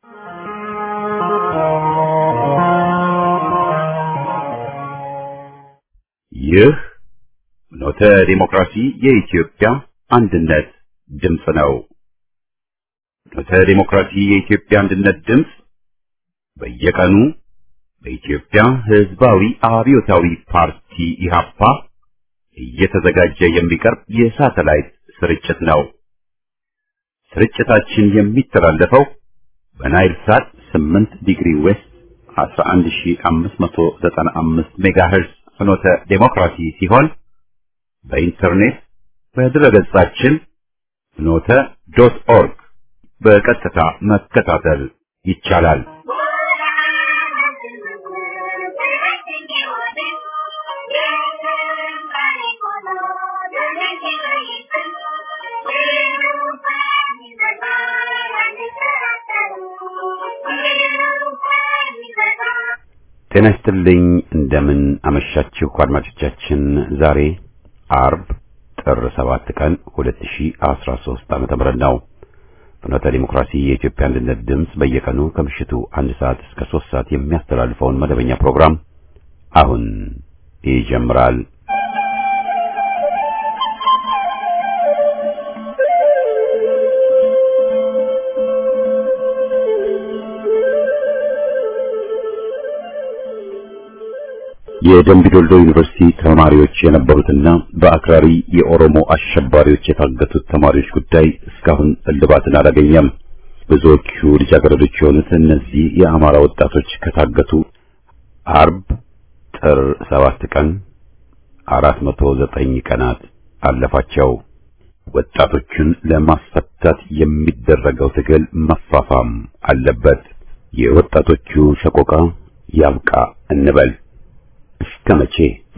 ይህ ኖተ ዲሞክራሲ የኢትዮጵያ አንድነት ድምፅ ነው። ኖተ ዲሞክራሲ የኢትዮጵያ አንድነት ድምፅ በየቀኑ በኢትዮጵያ ሕዝባዊ አብዮታዊ ፓርቲ ኢህአፓ እየተዘጋጀ የሚቀርብ የሳተላይት ስርጭት ነው። ስርጭታችን የሚተላለፈው በናይል ሳት 8 ዲግሪ ዌስት 11595 ሜጋሄርዝ ፍኖተ ዴሞክራሲ ሲሆን በኢንተርኔት በድረገጻችን ፍኖተ ዶት ኦርግ በቀጥታ መከታተል ይቻላል። ጤና ይስጥልኝ። እንደምን አመሻችሁ አድማጮቻችን። ዛሬ አርብ ጥር 7 ቀን 2013 ዓመተ ምህረት ነው። ፍኖተ ዲሞክራሲ የኢትዮጵያ አንድነት ድምፅ በየቀኑ ከምሽቱ አንድ ሰዓት እስከ 3 ሰዓት የሚያስተላልፈውን መደበኛ ፕሮግራም አሁን ይጀምራል። የደምቢ ዶልዶ ዩኒቨርሲቲ ተማሪዎች የነበሩትና በአክራሪ የኦሮሞ አሸባሪዎች የታገቱት ተማሪዎች ጉዳይ እስካሁን እልባትን አላገኘም። ብዙዎቹ ልጃገረዶች የሆኑት እነዚህ የአማራ ወጣቶች ከታገቱ አርብ ጥር ሰባት ቀን አራት መቶ ዘጠኝ ቀናት አለፋቸው። ወጣቶቹን ለማስፈታት የሚደረገው ትግል መፋፋም አለበት። የወጣቶቹ ሰቆቃ ያብቃ እንበል። እስከ መቼ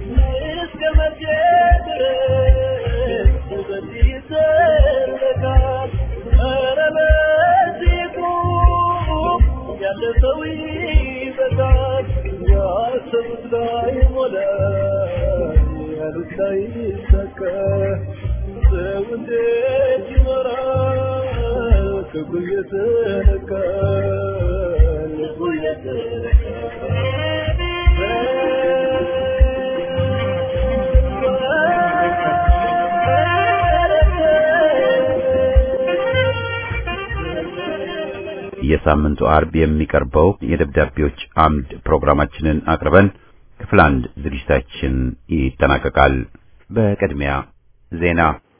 የሳምንቱ አርብ የሚቀርበው የደብዳቤዎች አምድ ፕሮግራማችንን አቅርበን ክፍል አንድ ዝግጅታችን ይጠናቀቃል። በቅድሚያ ዜና።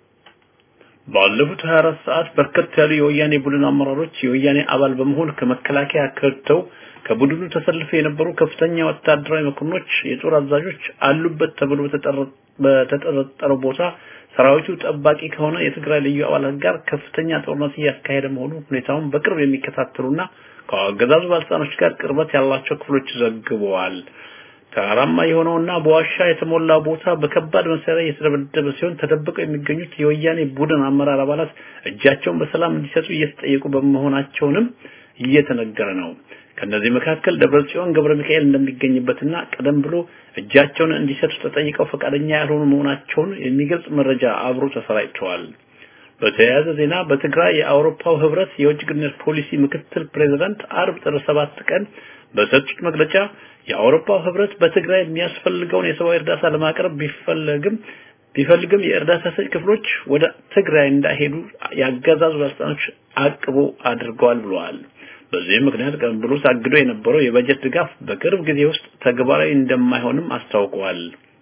ባለፉት 24 ሰዓት በርከት ያሉ የወያኔ ቡድን አመራሮች የወያኔ አባል በመሆን ከመከላከያ ከድተው ከቡድኑ ተሰልፈው የነበሩ ከፍተኛ ወታደራዊ መኮንኖች፣ የጦር አዛዦች አሉበት ተብሎ በተጠረጠረው ቦታ ሰራዊቱ ጠባቂ ከሆነ የትግራይ ልዩ አባላት ጋር ከፍተኛ ጦርነት እያካሄደ መሆኑ ሁኔታውን በቅርብ የሚከታተሉና ከአገዛዙ ባለስልጣኖች ጋር ቅርበት ያላቸው ክፍሎች ዘግበዋል። ተራራማ የሆነውና በዋሻ የተሞላ ቦታ በከባድ መሳሪያ እየተደበደበ ሲሆን ተደብቀው የሚገኙት የወያኔ ቡድን አመራር አባላት እጃቸውን በሰላም እንዲሰጡ እየተጠየቁ በመሆናቸውንም እየተነገረ ነው። ከነዚህ መካከል ደብረጽዮን ገብረ ሚካኤል እንደሚገኝበትና ቀደም ብሎ እጃቸውን እንዲሰጡ ተጠይቀው ፈቃደኛ ያልሆኑ መሆናቸውን የሚገልጽ መረጃ አብሮ ተሰራጭተዋል። በተያያዘ ዜና በትግራይ የአውሮፓው ህብረት የውጭ ግንኙነት ፖሊሲ ምክትል ፕሬዝዳንት አርብ ጥር ሰባት ቀን በሰጡት መግለጫ የአውሮፓው ህብረት በትግራይ የሚያስፈልገውን የሰብአዊ እርዳታ ለማቅረብ ቢፈልግም ቢፈልግም የእርዳታ ሰጪ ክፍሎች ወደ ትግራይ እንዳይሄዱ ያገዛዙ ባለስልጣኖች አቅቦ አድርገዋል ብለዋል። በዚህም ምክንያት ቀደም ብሎ ታግዶ የነበረው የበጀት ድጋፍ በቅርብ ጊዜ ውስጥ ተግባራዊ እንደማይሆንም አስታውቀዋል።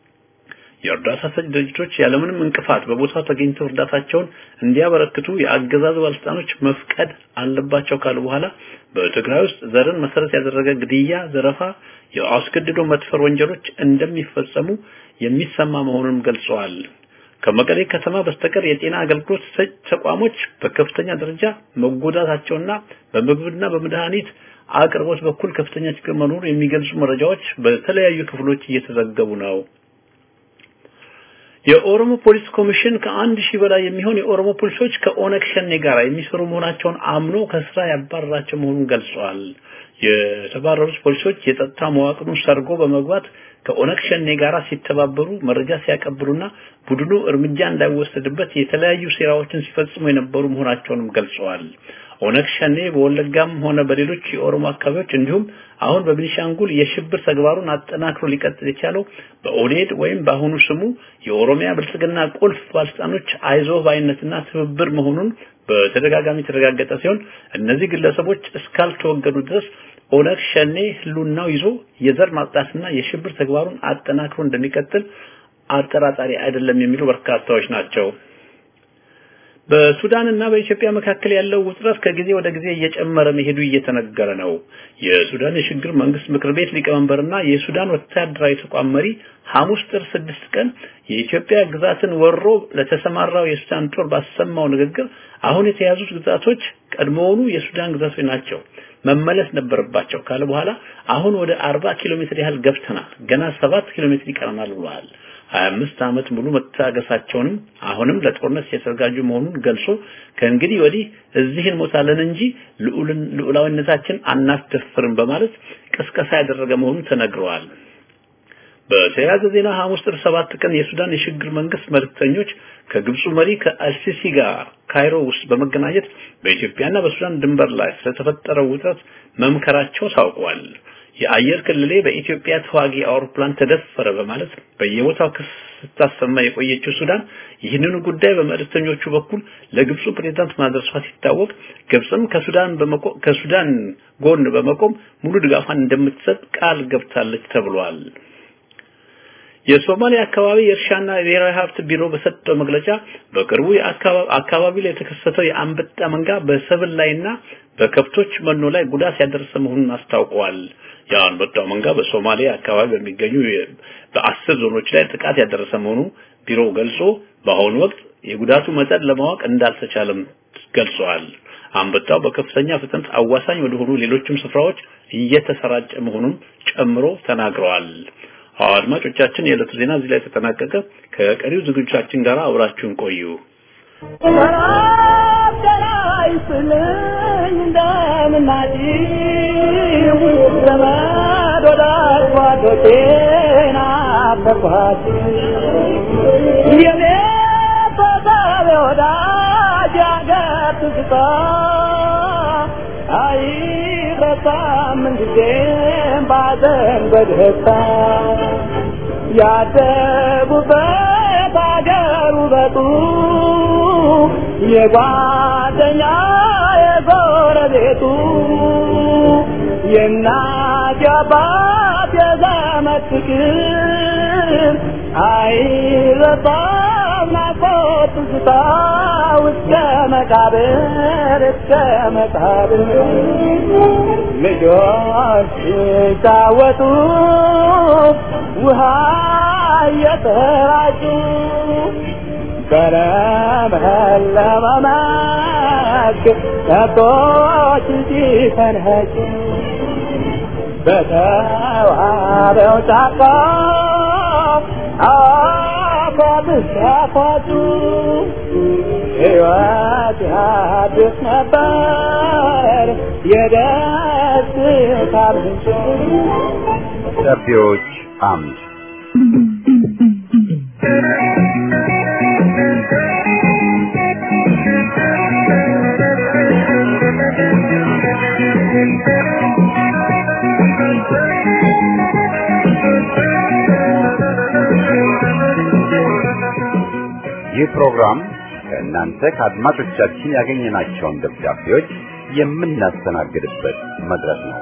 የእርዳታ ሰጪ ድርጅቶች ያለምንም እንቅፋት በቦታው ተገኝተው እርዳታቸውን እንዲያበረክቱ የአገዛዙ ባለስልጣኖች መፍቀድ አለባቸው ካሉ በኋላ በትግራይ ውስጥ ዘርን መሰረት ያደረገ ግድያ፣ ዘረፋ፣ የአስገድዶ መድፈር ወንጀሎች እንደሚፈጸሙ የሚሰማ መሆኑንም ገልጸዋል። ከመቀሌ ከተማ በስተቀር የጤና አገልግሎት ሰጪ ተቋሞች በከፍተኛ ደረጃ መጎዳታቸውና በምግብና በመድኃኒት አቅርቦት በኩል ከፍተኛ ችግር መኖሩ የሚገልጹ መረጃዎች በተለያዩ ክፍሎች እየተዘገቡ ነው። የኦሮሞ ፖሊስ ኮሚሽን ከአንድ ሺህ በላይ የሚሆን የኦሮሞ ፖሊሶች ከኦነግ ሸኔ ጋር የሚሰሩ መሆናቸውን አምኖ ከስራ ያባረራቸው መሆኑን ገልጿል። የተባረሩት ፖሊሶች የጸጥታ መዋቅሩን ሰርጎ በመግባት ከኦነግ ሸኔ ጋር ሲተባበሩ መረጃ ሲያቀብሉና ቡድኑ እርምጃ እንዳይወሰድበት የተለያዩ ሴራዎችን ሲፈጽሙ የነበሩ መሆናቸውንም ገልጸዋል። ኦነግ ሸኔ በወለጋም ሆነ በሌሎች የኦሮሞ አካባቢዎች እንዲሁም አሁን በቤኒሻንጉል የሽብር ተግባሩን አጠናክሮ ሊቀጥል የቻለው በኦኔድ ወይም በአሁኑ ስሙ የኦሮሚያ ብልጽግና ቁልፍ ባለስልጣኖች አይዞህ ባይነትና ትብብር መሆኑን በተደጋጋሚ የተረጋገጠ ሲሆን እነዚህ ግለሰቦች እስካልተወገዱ ድረስ ኦነግ ሸኔ ህሉናው ይዞ የዘር ማጥቃትና የሽብር ተግባሩን አጠናክሮ እንደሚቀጥል አጠራጣሪ አይደለም የሚሉ በርካታዎች ናቸው። በሱዳንና በኢትዮጵያ መካከል ያለው ውጥረት ከጊዜ ወደ ጊዜ እየጨመረ መሄዱ እየተነገረ ነው። የሱዳን የሽግግር መንግስት ምክር ቤት ሊቀመንበርና የሱዳን ወታደራዊ ተቋም መሪ ሐሙስ ጥር ስድስት ቀን የኢትዮጵያ ግዛትን ወሮ ለተሰማራው የሱዳን ጦር ባሰማው ንግግር አሁን የተያዙት ግዛቶች ቀድሞውኑ የሱዳን ግዛቶች ናቸው መመለስ ነበረባቸው ካለ በኋላ አሁን ወደ 40 ኪሎ ሜትር ያህል ገብተናል፣ ገና 7 ኪሎ ሜትር ይቀረናል ብለዋል። 25 ዓመት ሙሉ መታገሳቸውንም አሁንም ለጦርነት የተዘጋጁ መሆኑን ገልጾ ከእንግዲህ ወዲህ እዚህ እንሞታለን እንጂ ልዑላዊነታችን አናስደፍርም በማለት ቅስቀሳ ያደረገ መሆኑን ተነግረዋል። በተያያዘ ዜና ሐሙስ ጥር 7 ቀን የሱዳን የሽግግር መንግስት መልእክተኞች ከግብፁ መሪ ከአልሲሲ ጋር ካይሮ ውስጥ በመገናኘት በኢትዮጵያና በሱዳን ድንበር ላይ ስለተፈጠረው ውጥረት መምከራቸው ታውቋል። የአየር ክልሌ በኢትዮጵያ ተዋጊ አውሮፕላን ተደፈረ በማለት በየቦታው ክስ ስታሰማ የቆየችው ሱዳን ይህንኑ ጉዳይ በመልእክተኞቹ በኩል ለግብፁ ፕሬዝዳንት ማድረሷ ሲታወቅ ግብፅም ከሱዳን ከሱዳን ጎን በመቆም ሙሉ ድጋፏን እንደምትሰጥ ቃል ገብታለች ተብሏል። የሶማሊያ አካባቢ የእርሻና የብሔራዊ ሀብት ቢሮ በሰጠው መግለጫ በቅርቡ አካባቢ ላይ የተከሰተው የአንበጣ መንጋ በሰብል ላይና በከብቶች መኖ ላይ ጉዳት ያደረሰ መሆኑን አስታውቀዋል። የአንበጣው መንጋ በሶማሊያ አካባቢ በሚገኙ በአስር ዞኖች ላይ ጥቃት ያደረሰ መሆኑ ቢሮው ገልጾ በአሁኑ ወቅት የጉዳቱ መጠን ለማወቅ እንዳልተቻለም ገልጸዋል። አንበጣው በከፍተኛ ፍጥነት አዋሳኝ ወደሆኑ ሌሎችም ስፍራዎች እየተሰራጨ መሆኑን ጨምሮ ተናግረዋል። አድማጮቻችን የዕለቱ ዜና እዚህ ላይ ተጠናቀቀ። ከቀሪው ዝግጅታችን ጋር አብራችሁን ቆዩ። አይረሳም እንጊዜም ባዘን በደስታ ያደጉበት አገር ውበቱ የጓደኛ የጎረቤቱ የእናት የአባት የዘመድ ፍቅር አይረሳም ናፍቆት ትዝታ እስከ መቃብር እስከ መቃብር ልጆች ሲጫወቱ ውሃ እየተራጩ በለመለመ መስክ ከብቶች ሲፈንኸጩ በተዋበው ጫካ አፏት ሲያፏጩ ሕይወት ያድስ ነበር የደስታ ምንጭ ደብዳቤዎች አምድ ይህ ፕሮግራም ከእናንተ ከአድማጮቻችን ያገኘናቸውን ደብዳቤዎች የምናስተናግድበት መድረክ ነው።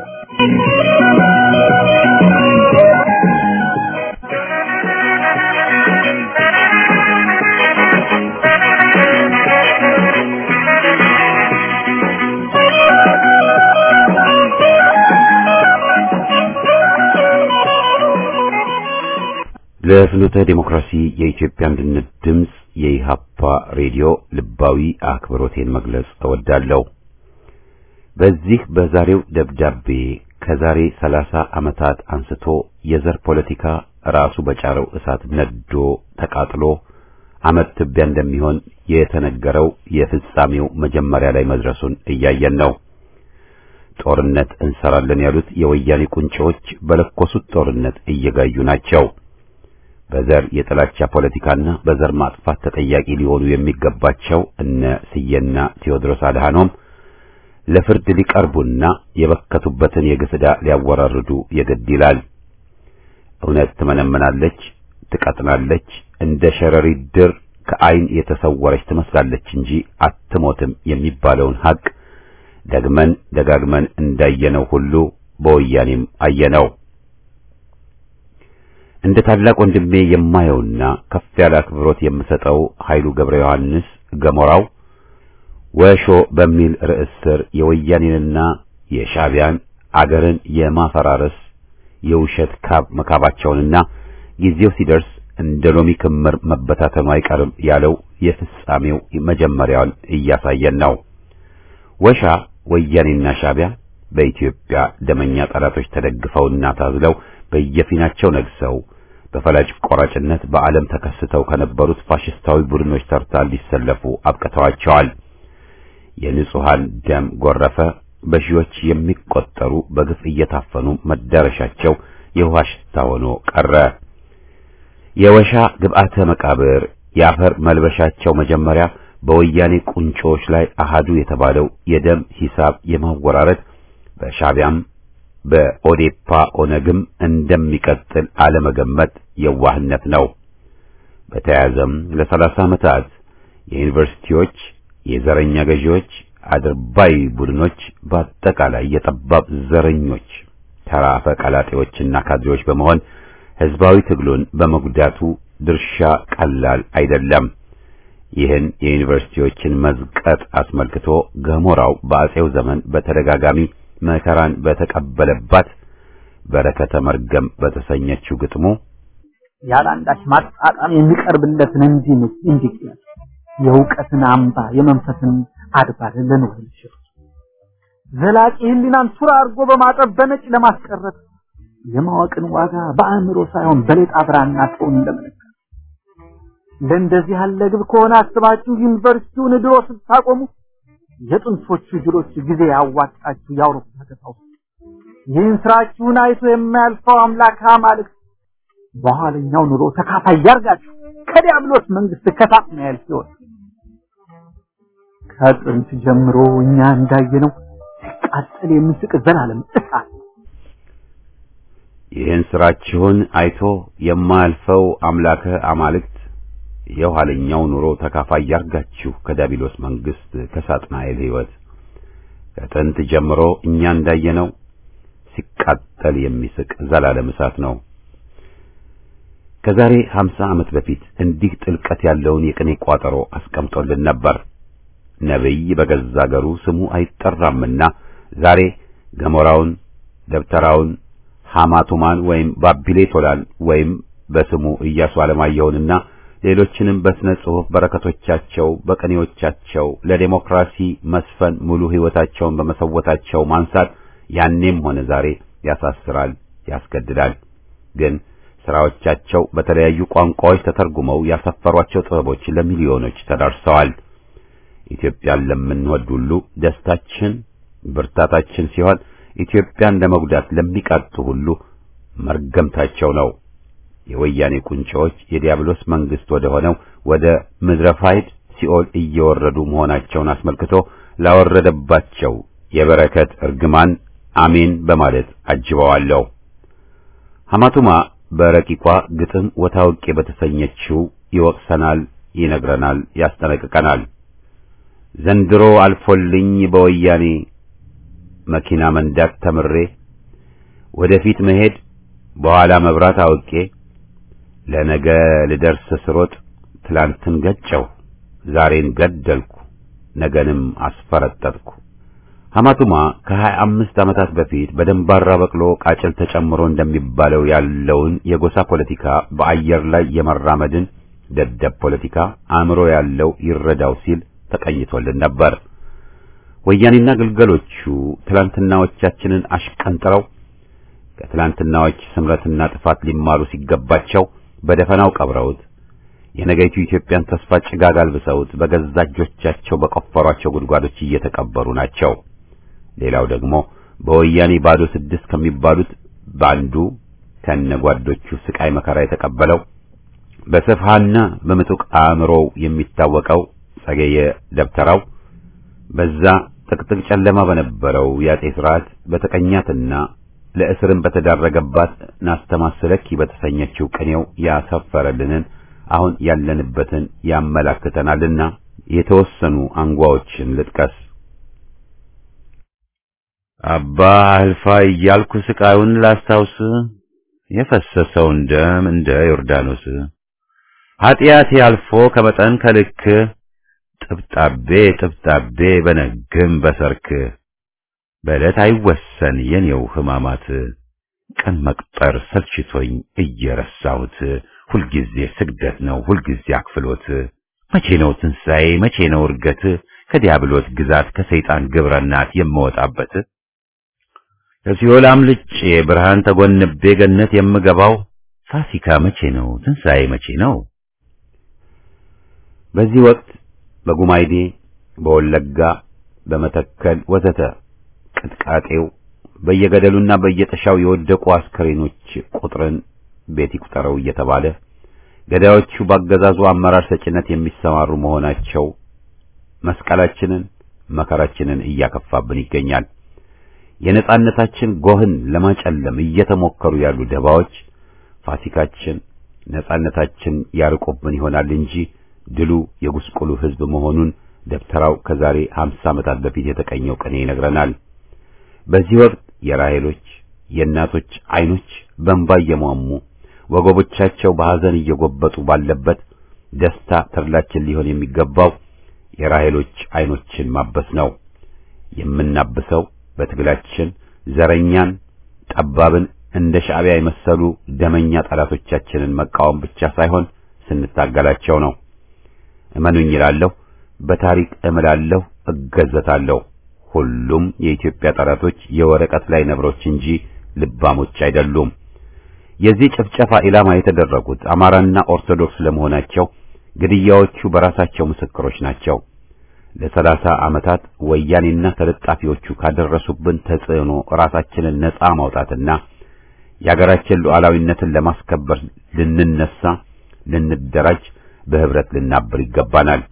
ለፍኖተ ዲሞክራሲ የኢትዮጵያ አንድነት ድምፅ የኢሃፓ ሬዲዮ ልባዊ አክብሮቴን መግለጽ እወዳለሁ። በዚህ በዛሬው ደብዳቤ ከዛሬ ሰላሳ ዓመታት አንስቶ የዘር ፖለቲካ ራሱ በጫረው እሳት ነዶ ተቃጥሎ አመት ትቢያ እንደሚሆን የተነገረው የፍጻሜው መጀመሪያ ላይ መድረሱን እያየን ነው። ጦርነት እንሰራለን ያሉት የወያኔ ቁንጮዎች በለኮሱት ጦርነት እየጋዩ ናቸው። በዘር የጥላቻ ፖለቲካና በዘር ማጥፋት ተጠያቂ ሊሆኑ የሚገባቸው እነ ስዬና ቴዎድሮስ አድሃኖም ለፍርድ ሊቀርቡና የበከቱበትን የግፍ ዕዳ ሊያወራርዱ የግድ ይላል። እውነት ትመነምናለች፣ ትቀጥናለች፣ እንደ ሸረሪት ድር ከዓይን የተሰወረች ትመስላለች እንጂ አትሞትም የሚባለውን ሐቅ ደግመን ደጋግመን እንዳየነው ሁሉ በወያኔም አየነው። እንደ ታላቅ ወንድሜ የማየውና ከፍ ያለ አክብሮት የምሰጠው ኃይሉ ገብረ ዮሐንስ ገሞራው ወሾ በሚል ርዕስ ስር የወያኔንና የሻዕቢያን አገርን የማፈራረስ የውሸት ካብ መካባቸውንና ጊዜው ሲደርስ እንደ ሎሚ ክምር መበታተኑ አይቀርም ያለው የፍጻሜው መጀመሪያውን እያሳየን ነው። ወሻ ወያኔና ሻዕቢያ በኢትዮጵያ ደመኛ ጠላቶች ተደግፈውና ታዝለው በየፊናቸው ነግሰው በፈላጭ ቆራጭነት በዓለም ተከስተው ከነበሩት ፋሽስታዊ ቡድኖች ተርታ ሊሰለፉ አብቅተዋቸዋል። የንጹሃን ደም ጎረፈ። በሺዎች የሚቆጠሩ በግፍ እየታፈኑ መዳረሻቸው የውሃ ሽታ ሆኖ ቀረ። የወሻ ግብአተ መቃብር የአፈር መልበሻቸው መጀመሪያ በወያኔ ቁንጮዎች ላይ አሃዱ የተባለው የደም ሂሳብ የማወራረድ በሻዕቢያም በኦዴፓ ኦነግም እንደሚቀጥል አለመገመት የዋህነት ነው። በተያያዘም ለሰላሳ ዓመታት የዩኒቨርሲቲዎች የዘረኛ ገዢዎች አድርባይ ቡድኖች በአጠቃላይ የጠባብ ዘረኞች ተራ ፈቀላጤዎችና ካድሬዎች በመሆን ህዝባዊ ትግሉን በመጉዳቱ ድርሻ ቀላል አይደለም። ይህን የዩኒቨርሲቲዎችን መዝቀጥ አስመልክቶ ገሞራው በአጼው ዘመን በተደጋጋሚ መከራን በተቀበለባት በረከተ መርገም በተሰኘችው ግጥሙ ያለ አንዳች ማጣጣም የሚቀርብለትን እንዲህ እንዲህ የእውቀትን አምባ የመንፈስን አድባር ለኖር ይችላል። ዘላቂ ህሊናን ሱራ አድርጎ በማጠብ በነጭ ለማስቀረት የማወቅን ዋጋ በአእምሮ ሳይሆን በሌጣ ብራና ሰውን ለመለካት ለእንደዚህ ያለ ግብ ከሆነ አስባችሁ ዩኒቨርሲቲውን ድሮ ስታቆሙ የጥንቶቹ ጅሎች ጊዜ ያዋጣችሁ የአውሮፓ ከተማው ይህን ስራችሁን አይቶ የማያልፈው አምላክ አማልክት በኋለኛው ኑሮ ተካፋይ ያርጋችሁ ከዲያብሎስ መንግስት ከሳጥናኤል ሲሆን ከጥንት ጀምሮ እኛ እንዳየነው ሲቃጠል የሚስቅ ዘላለም እሳት ይህን ስራችሁን አይቶ የማያልፈው አምላከ አማልክት የኋለኛው ኑሮ ተካፋይ ያርጋችሁ ከዳቢሎስ መንግስት ከሳጥናኤል ሕይወት ከጥንት ጀምሮ እኛ እንዳየነው ሲቃጠል የሚስቅ ዘላለም እሳት ነው። ከዛሬ 50 ዓመት በፊት እንዲህ ጥልቀት ያለውን የቅኔ ቋጠሮ አስቀምጦልን ነበር። ነብይ በገዛ አገሩ ስሙ አይጠራምና ዛሬ ገሞራውን፣ ደብተራውን፣ ሐማቱማን ወይም ባቢሌ ቶላን ወይም በስሙ ኢያሱ አለማየሁንና ሌሎችንም በስነ ጽሑፍ በረከቶቻቸው በቅኔዎቻቸው ለዴሞክራሲ መስፈን ሙሉ ሕይወታቸውን በመሰወታቸው ማንሳት ያኔም ሆነ ዛሬ ያሳስራል፣ ያስገድዳል። ግን ስራዎቻቸው በተለያዩ ቋንቋዎች ተተርጉመው ያሰፈሯቸው ጥበቦች ለሚሊዮኖች ተዳርሰዋል። ኢትዮጵያን ለምንወድ ሁሉ ደስታችን ብርታታችን ሲሆን ኢትዮጵያን ለመጉዳት ለሚቃጡ ሁሉ መርገምታቸው ነው። የወያኔ ቁንጮዎች የዲያብሎስ መንግስት ወደ ሆነው ወደ ምድረፋይድ ሲኦል እየወረዱ መሆናቸውን አስመልክቶ ላወረደባቸው የበረከት እርግማን አሜን በማለት አጅበዋለሁ። ሐማቱማ በረቂቋ ግጥም ወታውቄ በተሰኘችው ይወቅሰናል፣ ይነግረናል፣ ያስጠነቅቀናል። ዘንድሮ አልፎልኝ በወያኔ መኪና መንዳት ተምሬ ወደፊት መሄድ በኋላ መብራት አውቄ ለነገ ልደርስ ስሮጥ ትላንትን ገጨው ዛሬን ገደልኩ ነገንም አስፈረጠጥኩ። ሐማቱማ ከሀያ አምስት ዓመታት በፊት በደንባራ በቅሎ ቃጭል ተጨምሮ እንደሚባለው ያለውን የጎሳ ፖለቲካ በአየር ላይ የመራመድን ደደብ ፖለቲካ አእምሮ ያለው ይረዳው ሲል ተቀኝቶልን ነበር። ወያኔና ግልገሎቹ ትላንትናዎቻችንን አሽቀንጥረው ከትላንትናዎች ስምረትና ጥፋት ሊማሩ ሲገባቸው በደፈናው ቀብረውት የነገይቱ ኢትዮጵያን ተስፋ ጭጋግ አልብሰውት በገዛ እጆቻቸው በቆፈሯቸው ጉድጓዶች እየተቀበሩ ናቸው። ሌላው ደግሞ በወያኔ ባዶ ስድስት ከሚባሉት በአንዱ ከነጓዶቹ ስቃይ መከራ የተቀበለው በስፍሃና በምጡቅ አእምሮው የሚታወቀው ጸገየ ደብተራው በዛ ጥቅጥቅ ጨለማ በነበረው የአጤ ስርዓት በተቀኛትና ለእስርም በተዳረገባት ናስተማስለኪ በተሰኘችው ቅኔው ያሰፈረልንን አሁን ያለንበትን ያመላክተናልና የተወሰኑ አንጓዎችን ልጥቀስ። አባ አልፋ እያልኩ ስቃዩን ላስታውስ የፈሰሰውን ደም እንደ ዮርዳኖስ ኃጢአቴ አልፎ ከመጠን ከልክ ጥብጣቤ ጥብጣቤ በነግም በሰርክ በዕለት አይወሰን የኔው ሕማማት ቀን መቁጠር ሰልችቶኝ እየረሳሁት ሁልጊዜ ስግደት ነው ሁልጊዜ አክፍሎት መቼ ነው ትንሣኤ መቼ ነው እርገት ከዲያብሎት ግዛት ከሰይጣን ግብረ እናት የምወጣበት ከሲኦል አምልጬ ብርሃን ተጎንቤ ገነት የምገባው ፋሲካ መቼ ነው ትንሣኤ መቼ ነው በዚህ ወቅት በጉማይዴ በወለጋ በመተከል ወዘተ ቅጥቃጤው በየገደሉና በየጥሻው የወደቁ አስከሬኖች ቁጥርን ቤት ይቁጠረው እየተባለ ገዳዮቹ ባገዛዙ አመራር ሰጭነት የሚሰማሩ መሆናቸው መስቀላችንን መከራችንን እያከፋብን ይገኛል። የነጻነታችን ጎህን ለማጨለም እየተሞከሩ ያሉ ደባዎች ፋሲካችን ነጻነታችን ያርቁብን ይሆናል እንጂ ድሉ የጉስቁሉ ሕዝብ መሆኑን ደብተራው ከዛሬ 50 ዓመታት በፊት የተቀኘው ቅኔ ይነግረናል። በዚህ ወቅት የራሔሎች የእናቶች አይኖች በእንባ እየሟሙ ወገቦቻቸው በሐዘን እየጎበጡ ባለበት ደስታ ተድላችን ሊሆን የሚገባው የራሔሎች አይኖችን ማበስ ነው። የምናብሰው በትግላችን ዘረኛን፣ ጠባብን እንደ ሻዕቢያ የመሰሉ ደመኛ ጠላቶቻችንን መቃወም ብቻ ሳይሆን ስንታገላቸው ነው። እመኑኝ እላለሁ፣ በታሪክ እምላለሁ፣ እገዘታለሁ። ሁሉም የኢትዮጵያ ጠላቶች የወረቀት ላይ ነብሮች እንጂ ልባሞች አይደሉም። የዚህ ጭፍጨፋ ኢላማ የተደረጉት አማራና ኦርቶዶክስ ለመሆናቸው ግድያዎቹ በራሳቸው ምስክሮች ናቸው። ለሰላሳ ዓመታት ወያኔና ተለጣፊዎቹ ካደረሱብን ተጽዕኖ ራሳችንን ነፃ ማውጣትና የአገራችን ሉዓላዊነትን ለማስከበር ልንነሳ፣ ልንደራጅ፣ በህብረት ልናብር ይገባናል።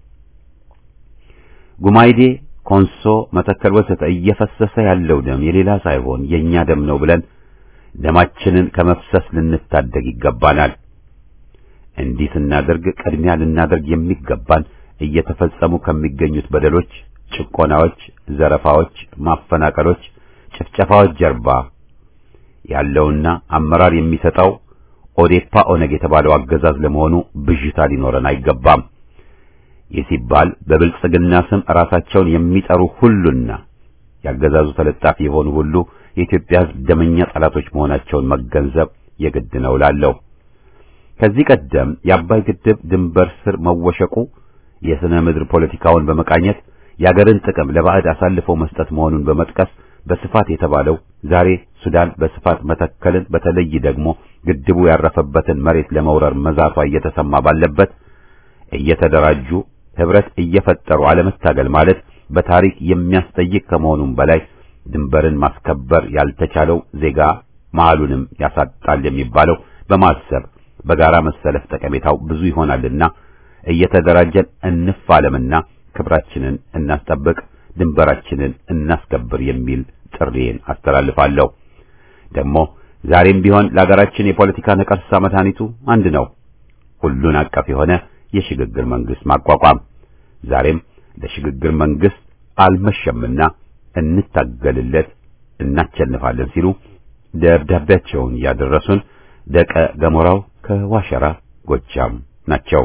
ጉማይዴ፣ ኮንሶ፣ መተከል ወዘተ እየፈሰሰ ያለው ደም የሌላ ሳይሆን የኛ ደም ነው ብለን ደማችንን ከመፍሰስ ልንታደግ ይገባናል። እንዲህ ስናደርግ ቅድሚያ ልናደርግ የሚገባን እየተፈጸሙ ከሚገኙት በደሎች፣ ጭቆናዎች፣ ዘረፋዎች፣ ማፈናቀሎች፣ ጭፍጨፋዎች ጀርባ ያለውና አመራር የሚሰጠው ኦዴፓ ኦነግ የተባለው አገዛዝ ለመሆኑ ብዥታ ሊኖረን አይገባም። ይህ ሲባል በብልጽግና ስም ራሳቸውን የሚጠሩ ሁሉና ያገዛዙ ተለጣፊ የሆኑ ሁሉ የኢትዮጵያ ሕዝብ ደመኛ ጠላቶች መሆናቸውን መገንዘብ የግድ ነው እላለሁ። ከዚህ ቀደም የአባይ ግድብ ድንበር ስር መወሸቁ የሥነ ምድር ፖለቲካውን በመቃኘት የአገርን ጥቅም ለባዕድ አሳልፈው መስጠት መሆኑን በመጥቀስ በስፋት የተባለው ዛሬ ሱዳን በስፋት መተከልን በተለይ ደግሞ ግድቡ ያረፈበትን መሬት ለመውረር መዛቷ እየተሰማ ባለበት እየተደራጁ ህብረት እየፈጠሩ አለመታገል ማለት በታሪክ የሚያስጠይቅ ከመሆኑም በላይ ድንበርን ማስከበር ያልተቻለው ዜጋ መሃሉንም ያሳጣል የሚባለው በማሰብ በጋራ መሰለፍ ጠቀሜታው ብዙ ይሆናልና እየተደራጀን እንፋለምና ክብራችንን እናስጠብቅ፣ ድንበራችንን እናስከብር የሚል ጥሪዬን አስተላልፋለሁ። ደግሞ ዛሬም ቢሆን ለሀገራችን የፖለቲካ ነቀርሳ መድኃኒቱ አንድ ነው፣ ሁሉን አቀፍ የሆነ የሽግግር መንግስት ማቋቋም። ዛሬም ለሽግግር መንግስት አልመሸምና እንታገልለት፣ እናቸንፋለን ሲሉ ደብዳቤያቸውን ያደረሱን ደቀ ገሞራው ከዋሸራ ጎጃም ናቸው።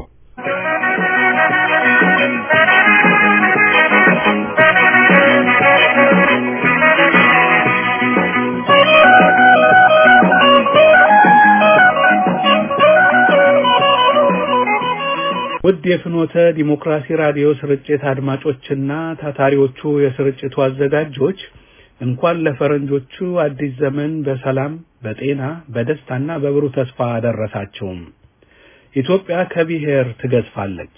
ውድ የፍኖተ ዲሞክራሲ ራዲዮ ስርጭት አድማጮችና ታታሪዎቹ የስርጭቱ አዘጋጆች እንኳን ለፈረንጆቹ አዲስ ዘመን በሰላም በጤና በደስታና በብሩህ ተስፋ አደረሳቸውም። ኢትዮጵያ ከብሔር ትገዝፋለች።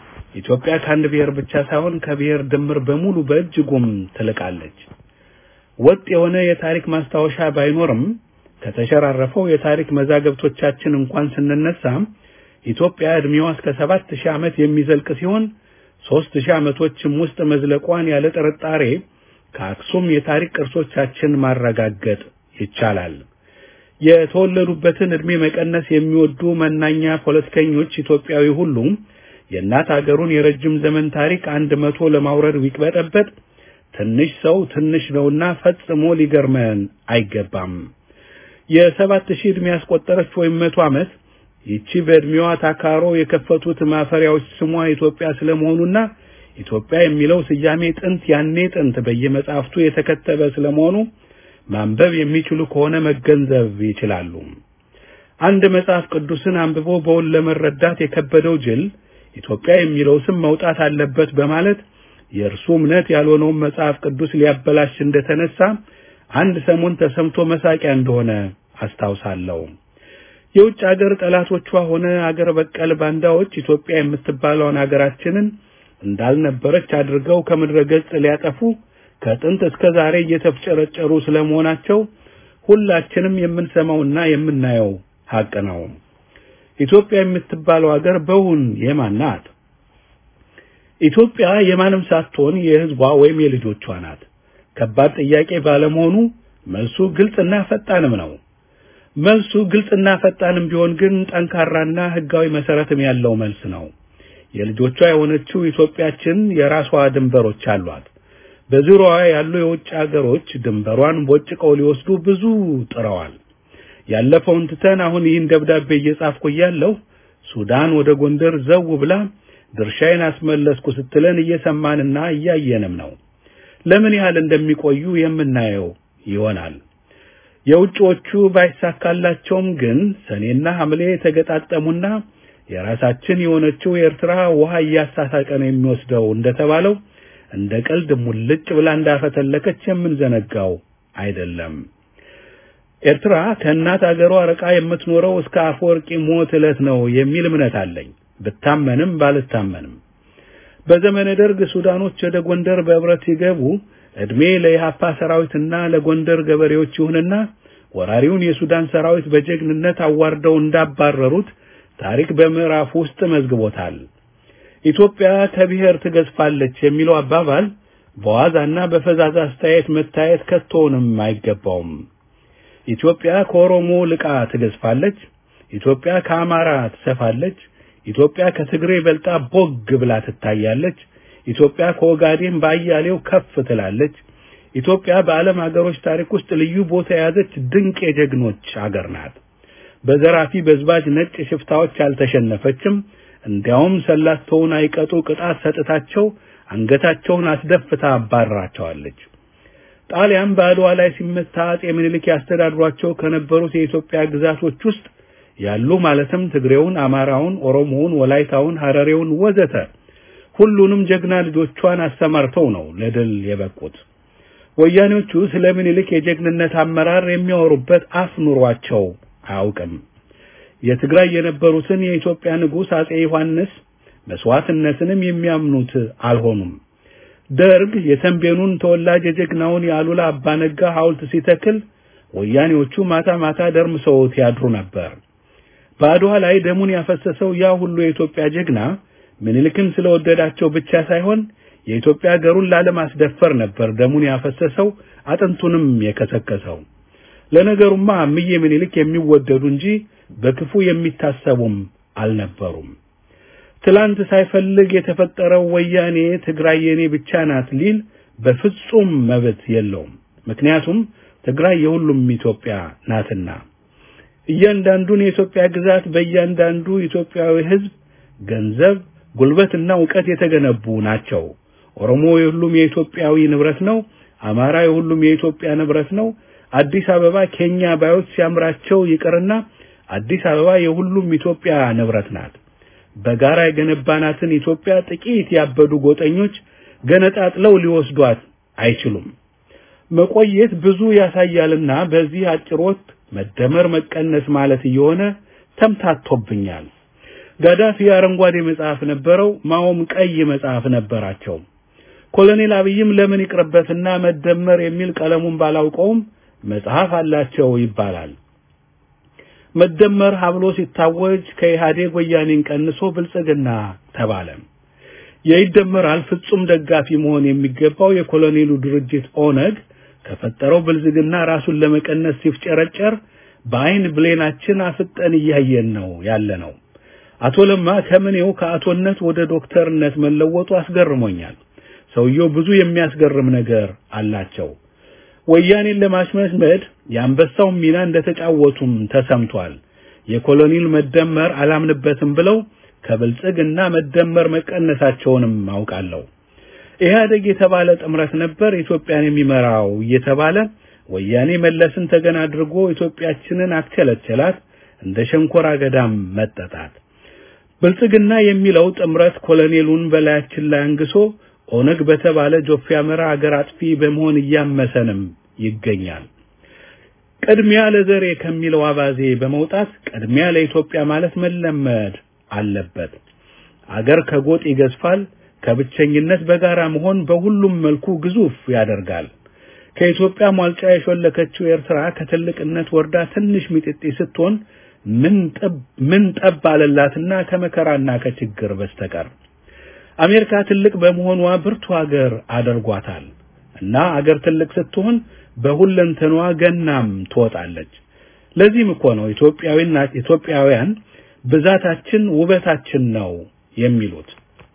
ኢትዮጵያ ከአንድ ብሔር ብቻ ሳይሆን ከብሔር ድምር በሙሉ በእጅጉም ትልቃለች። ወጥ የሆነ የታሪክ ማስታወሻ ባይኖርም ከተሸራረፈው የታሪክ መዛገብቶቻችን እንኳን ስንነሳ ኢትዮጵያ እድሜዋ እስከ ሰባት ሺህ ዓመት የሚዘልቅ ሲሆን ሦስት ሺህ ዓመቶችም ውስጥ መዝለቋን ያለ ጥርጣሬ ከአክሱም የታሪክ ቅርሶቻችን ማረጋገጥ ይቻላል። የተወለዱበትን ዕድሜ መቀነስ የሚወዱ መናኛ ፖለቲከኞች ኢትዮጵያዊ ሁሉ የእናት አገሩን የረጅም ዘመን ታሪክ አንድ መቶ ለማውረድ ቢቅበጠበጥ ትንሽ ሰው ትንሽ ነውና ፈጽሞ ሊገርመን አይገባም። የሰባት ሺህ ዕድሜ ያስቆጠረች ወይም መቶ ዓመት ይቺ በዕድሜዋ ታካሮ የከፈቱት ማፈሪያዎች ስሟ ኢትዮጵያ ስለመሆኑና ኢትዮጵያ የሚለው ስያሜ ጥንት ያኔ ጥንት በየመጻሕፍቱ የተከተበ ስለመሆኑ ማንበብ የሚችሉ ከሆነ መገንዘብ ይችላሉ። አንድ መጽሐፍ ቅዱስን አንብቦ በውል ለመረዳት የከበደው ጅል ኢትዮጵያ የሚለው ስም መውጣት አለበት በማለት የእርሱ እምነት ያልሆነውን መጽሐፍ ቅዱስ ሊያበላሽ እንደተነሳ አንድ ሰሞን ተሰምቶ መሳቂያ እንደሆነ አስታውሳለሁ። የውጭ አገር ጠላቶቿ ሆነ አገር በቀል ባንዳዎች ኢትዮጵያ የምትባለውን አገራችንን እንዳልነበረች አድርገው ከምድረ ገጽ ሊያጠፉ ከጥንት እስከ ዛሬ እየተፍጨረጨሩ ስለመሆናቸው ሁላችንም የምንሰማውና የምናየው ሀቅ ነው። ኢትዮጵያ የምትባለው አገር በውን የማን ናት? ኢትዮጵያ የማንም ሳትሆን የሕዝቧ ወይም የልጆቿ ናት። ከባድ ጥያቄ ባለመሆኑ መልሱ ግልጽና ፈጣንም ነው። መልሱ ግልጽና ፈጣንም ቢሆን ግን ጠንካራና ሕጋዊ መሰረትም ያለው መልስ ነው። የልጆቿ የሆነችው ኢትዮጵያችን የራሷ ድንበሮች አሏት። በዙሪያዋ ያሉ የውጭ አገሮች ድንበሯን ቦጭቀው ሊወስዱ ብዙ ጥረዋል። ያለፈውን ትተን አሁን ይህን ደብዳቤ እየጻፍኩ እያለሁ ሱዳን ወደ ጎንደር ዘው ብላ ድርሻዬን አስመለስኩ ስትለን እየሰማንና እያየንም ነው። ለምን ያህል እንደሚቆዩ የምናየው ይሆናል። የውጭዎቹ ባይሳካላቸውም ግን ሰኔና ሐምሌ የተገጣጠሙና የራሳችን የሆነችው የኤርትራ ውሃ እያሳሳቀ ነው የሚወስደው እንደተባለው እንደ ቀልድ ሙልጭ ብላ እንዳፈተለከች የምንዘነጋው አይደለም። ኤርትራ ከእናት አገሯ ርቃ የምትኖረው እስከ አፈወርቂ ሞት ዕለት ነው የሚል እምነት አለኝ። ብታመንም ባልታመንም በዘመነ ደርግ ሱዳኖች ወደ ጎንደር በህብረት ሲገቡ እድሜ ለኢሃፓ ሰራዊትና ለጎንደር ገበሬዎች ይሁንና ወራሪውን የሱዳን ሰራዊት በጀግንነት አዋርደው እንዳባረሩት ታሪክ በምዕራፍ ውስጥ መዝግቦታል። ኢትዮጵያ ከብሔር ትገዝፋለች የሚለው አባባል በዋዛና በፈዛዛ አስተያየት መታየት ከቶውንም አይገባውም። ኢትዮጵያ ከኦሮሞ ልቃ ትገዝፋለች። ኢትዮጵያ ከአማራ ትሰፋለች። ኢትዮጵያ ከትግሬ በልጣ ቦግ ብላ ትታያለች። ኢትዮጵያ ከኦጋዴን በአያሌው ከፍ ትላለች። ኢትዮጵያ በዓለም ሀገሮች ታሪክ ውስጥ ልዩ ቦታ የያዘች ድንቅ የጀግኖች አገር ናት። በዘራፊ በዝባጅ ነጭ ሽፍታዎች አልተሸነፈችም። እንዲያውም ሰላተውን አይቀጡ ቅጣት ሰጥታቸው አንገታቸውን አስደፍታ አባራቸዋለች። ጣሊያን በአድዋ ላይ ሲመታ አጼ ምኒልክ ያስተዳድሯቸው ከነበሩት የኢትዮጵያ ግዛቶች ውስጥ ያሉ ማለትም ትግሬውን፣ አማራውን፣ ኦሮሞውን፣ ወላይታውን፣ ሐረሬውን ወዘተ ሁሉንም ጀግና ልጆቿን አሰማርተው ነው ለድል የበቁት። ወያኔዎቹ ስለ ምኒልክ የጀግንነት አመራር የሚያወሩበት አፍ ኑሯቸው አያውቅም። የትግራይ የነበሩትን የኢትዮጵያ ንጉሥ አጼ ዮሐንስ መስዋዕትነትንም የሚያምኑት አልሆኑም። ደርግ የተንቤኑን ተወላጅ የጀግናውን የአሉላ አባነጋ ሐውልት ሲተክል ወያኔዎቹ ማታ ማታ ደርምሰውት ያድሩ ነበር። በአድዋ ላይ ደሙን ያፈሰሰው ያ ሁሉ የኢትዮጵያ ጀግና ምኒልክን ስለወደዳቸው ብቻ ሳይሆን የኢትዮጵያ ሀገሩን ላለማስደፈር ነበር ደሙን ያፈሰሰው አጥንቱንም የከሰከሰው። ለነገሩማ እምዬ ምኒልክ የሚወደዱ እንጂ በክፉ የሚታሰቡም አልነበሩም። ትላንት ሳይፈልግ የተፈጠረው ወያኔ ትግራይ የኔ ብቻ ናት ሊል በፍጹም መብት የለውም። ምክንያቱም ትግራይ የሁሉም ኢትዮጵያ ናትና። እያንዳንዱን የኢትዮጵያ ግዛት በእያንዳንዱ ኢትዮጵያዊ ሕዝብ ገንዘብ፣ ጉልበትና ዕውቀት የተገነቡ ናቸው። ኦሮሞ የሁሉም የኢትዮጵያዊ ንብረት ነው። አማራ የሁሉም የኢትዮጵያ ንብረት ነው። አዲስ አበባ ኬኛ ባዮች ሲያምራቸው ይቅርና አዲስ አበባ የሁሉም ኢትዮጵያ ንብረት ናት። በጋራ የገነባናትን ኢትዮጵያ ጥቂት ያበዱ ጎጠኞች ገነጣጥለው ሊወስዷት አይችሉም። መቆየት ብዙ ያሳያልና በዚህ አጭር ወቅት መደመር መቀነስ ማለት እየሆነ ተምታቶብኛል። ጋዳፊ አረንጓዴ መጽሐፍ ነበረው፣ ማኦም ቀይ መጽሐፍ ነበራቸው። ኮሎኔል አብይም ለምን ይቅርበትና መደመር የሚል ቀለሙን ባላውቀውም መጽሐፍ አላቸው ይባላል። መደመር ሀብሎ ሲታወጅ ከኢህአዴግ ወያኔን ቀንሶ ብልጽግና ተባለ። የይደመራል ፍጹም ደጋፊ መሆን የሚገባው የኮሎኔሉ ድርጅት ኦነግ ከፈጠረው ብልጽግና ራሱን ለመቀነስ ሲፍጨረጨር በአይን ብሌናችን አፍጠን እያየን ነው ያለ ነው። አቶ ለማ ከምኔው ከአቶነት ወደ ዶክተርነት መለወጡ አስገርሞኛል። ሰውየው ብዙ የሚያስገርም ነገር አላቸው። ወያኔን ለማሽመድመድ የአንበሳውን ሚና እንደተጫወቱም ተሰምቷል። የኮሎኔል መደመር አላምንበትም ብለው ከብልጽግና መደመር መቀነሳቸውንም አውቃለሁ። ኢህአዴግ የተባለ ጥምረት ነበር ኢትዮጵያን የሚመራው እየተባለ ወያኔ መለስን ተገን አድርጎ ኢትዮጵያችንን አክቸለቸላት፣ እንደ ሸንኮራ ገዳም መጠጣት። ብልጽግና የሚለው ጥምረት ኮሎኔሉን በላያችን ላይ አንግሶ ኦነግ በተባለ ጆፌ አመራ አገር አጥፊ በመሆን እያመሰንም ይገኛል። ቅድሚያ ለዘሬ ከሚለው አባዜ በመውጣት ቅድሚያ ለኢትዮጵያ ማለት መለመድ አለበት። አገር ከጎጥ ይገዝፋል። ከብቸኝነት በጋራ መሆን በሁሉም መልኩ ግዙፍ ያደርጋል። ከኢትዮጵያ ሟልጫ የሾለከችው ኤርትራ ከትልቅነት ወርዳ ትንሽ ሚጢጢ ስትሆን ምን ጠብ ምን ጠብ አለላትና ከመከራና ከችግር በስተቀር አሜሪካ ትልቅ በመሆኗ ብርቱ ሀገር አድርጓታል እና አገር ትልቅ ስትሆን በሁለንተኗ ገናም ትወጣለች። ለዚህም እኮ ነው ኢትዮጵያዊና ኢትዮጵያውያን ብዛታችን ውበታችን ነው የሚሉት።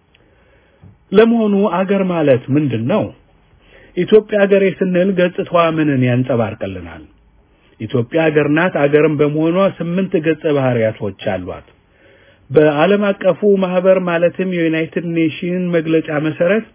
ለመሆኑ አገር ማለት ምንድን ነው? ኢትዮጵያ ሀገሬ ስንል ገጽታዋ ምንን ያንጸባርቅልናል? ኢትዮጵያ ሀገር ናት። አገርም በመሆኗ ስምንት ገጸ ባህሪያቶች አሏት። በዓለም አቀፉ ማህበር ማለትም የዩናይትድ ኔሽን መግለጫ መሰረት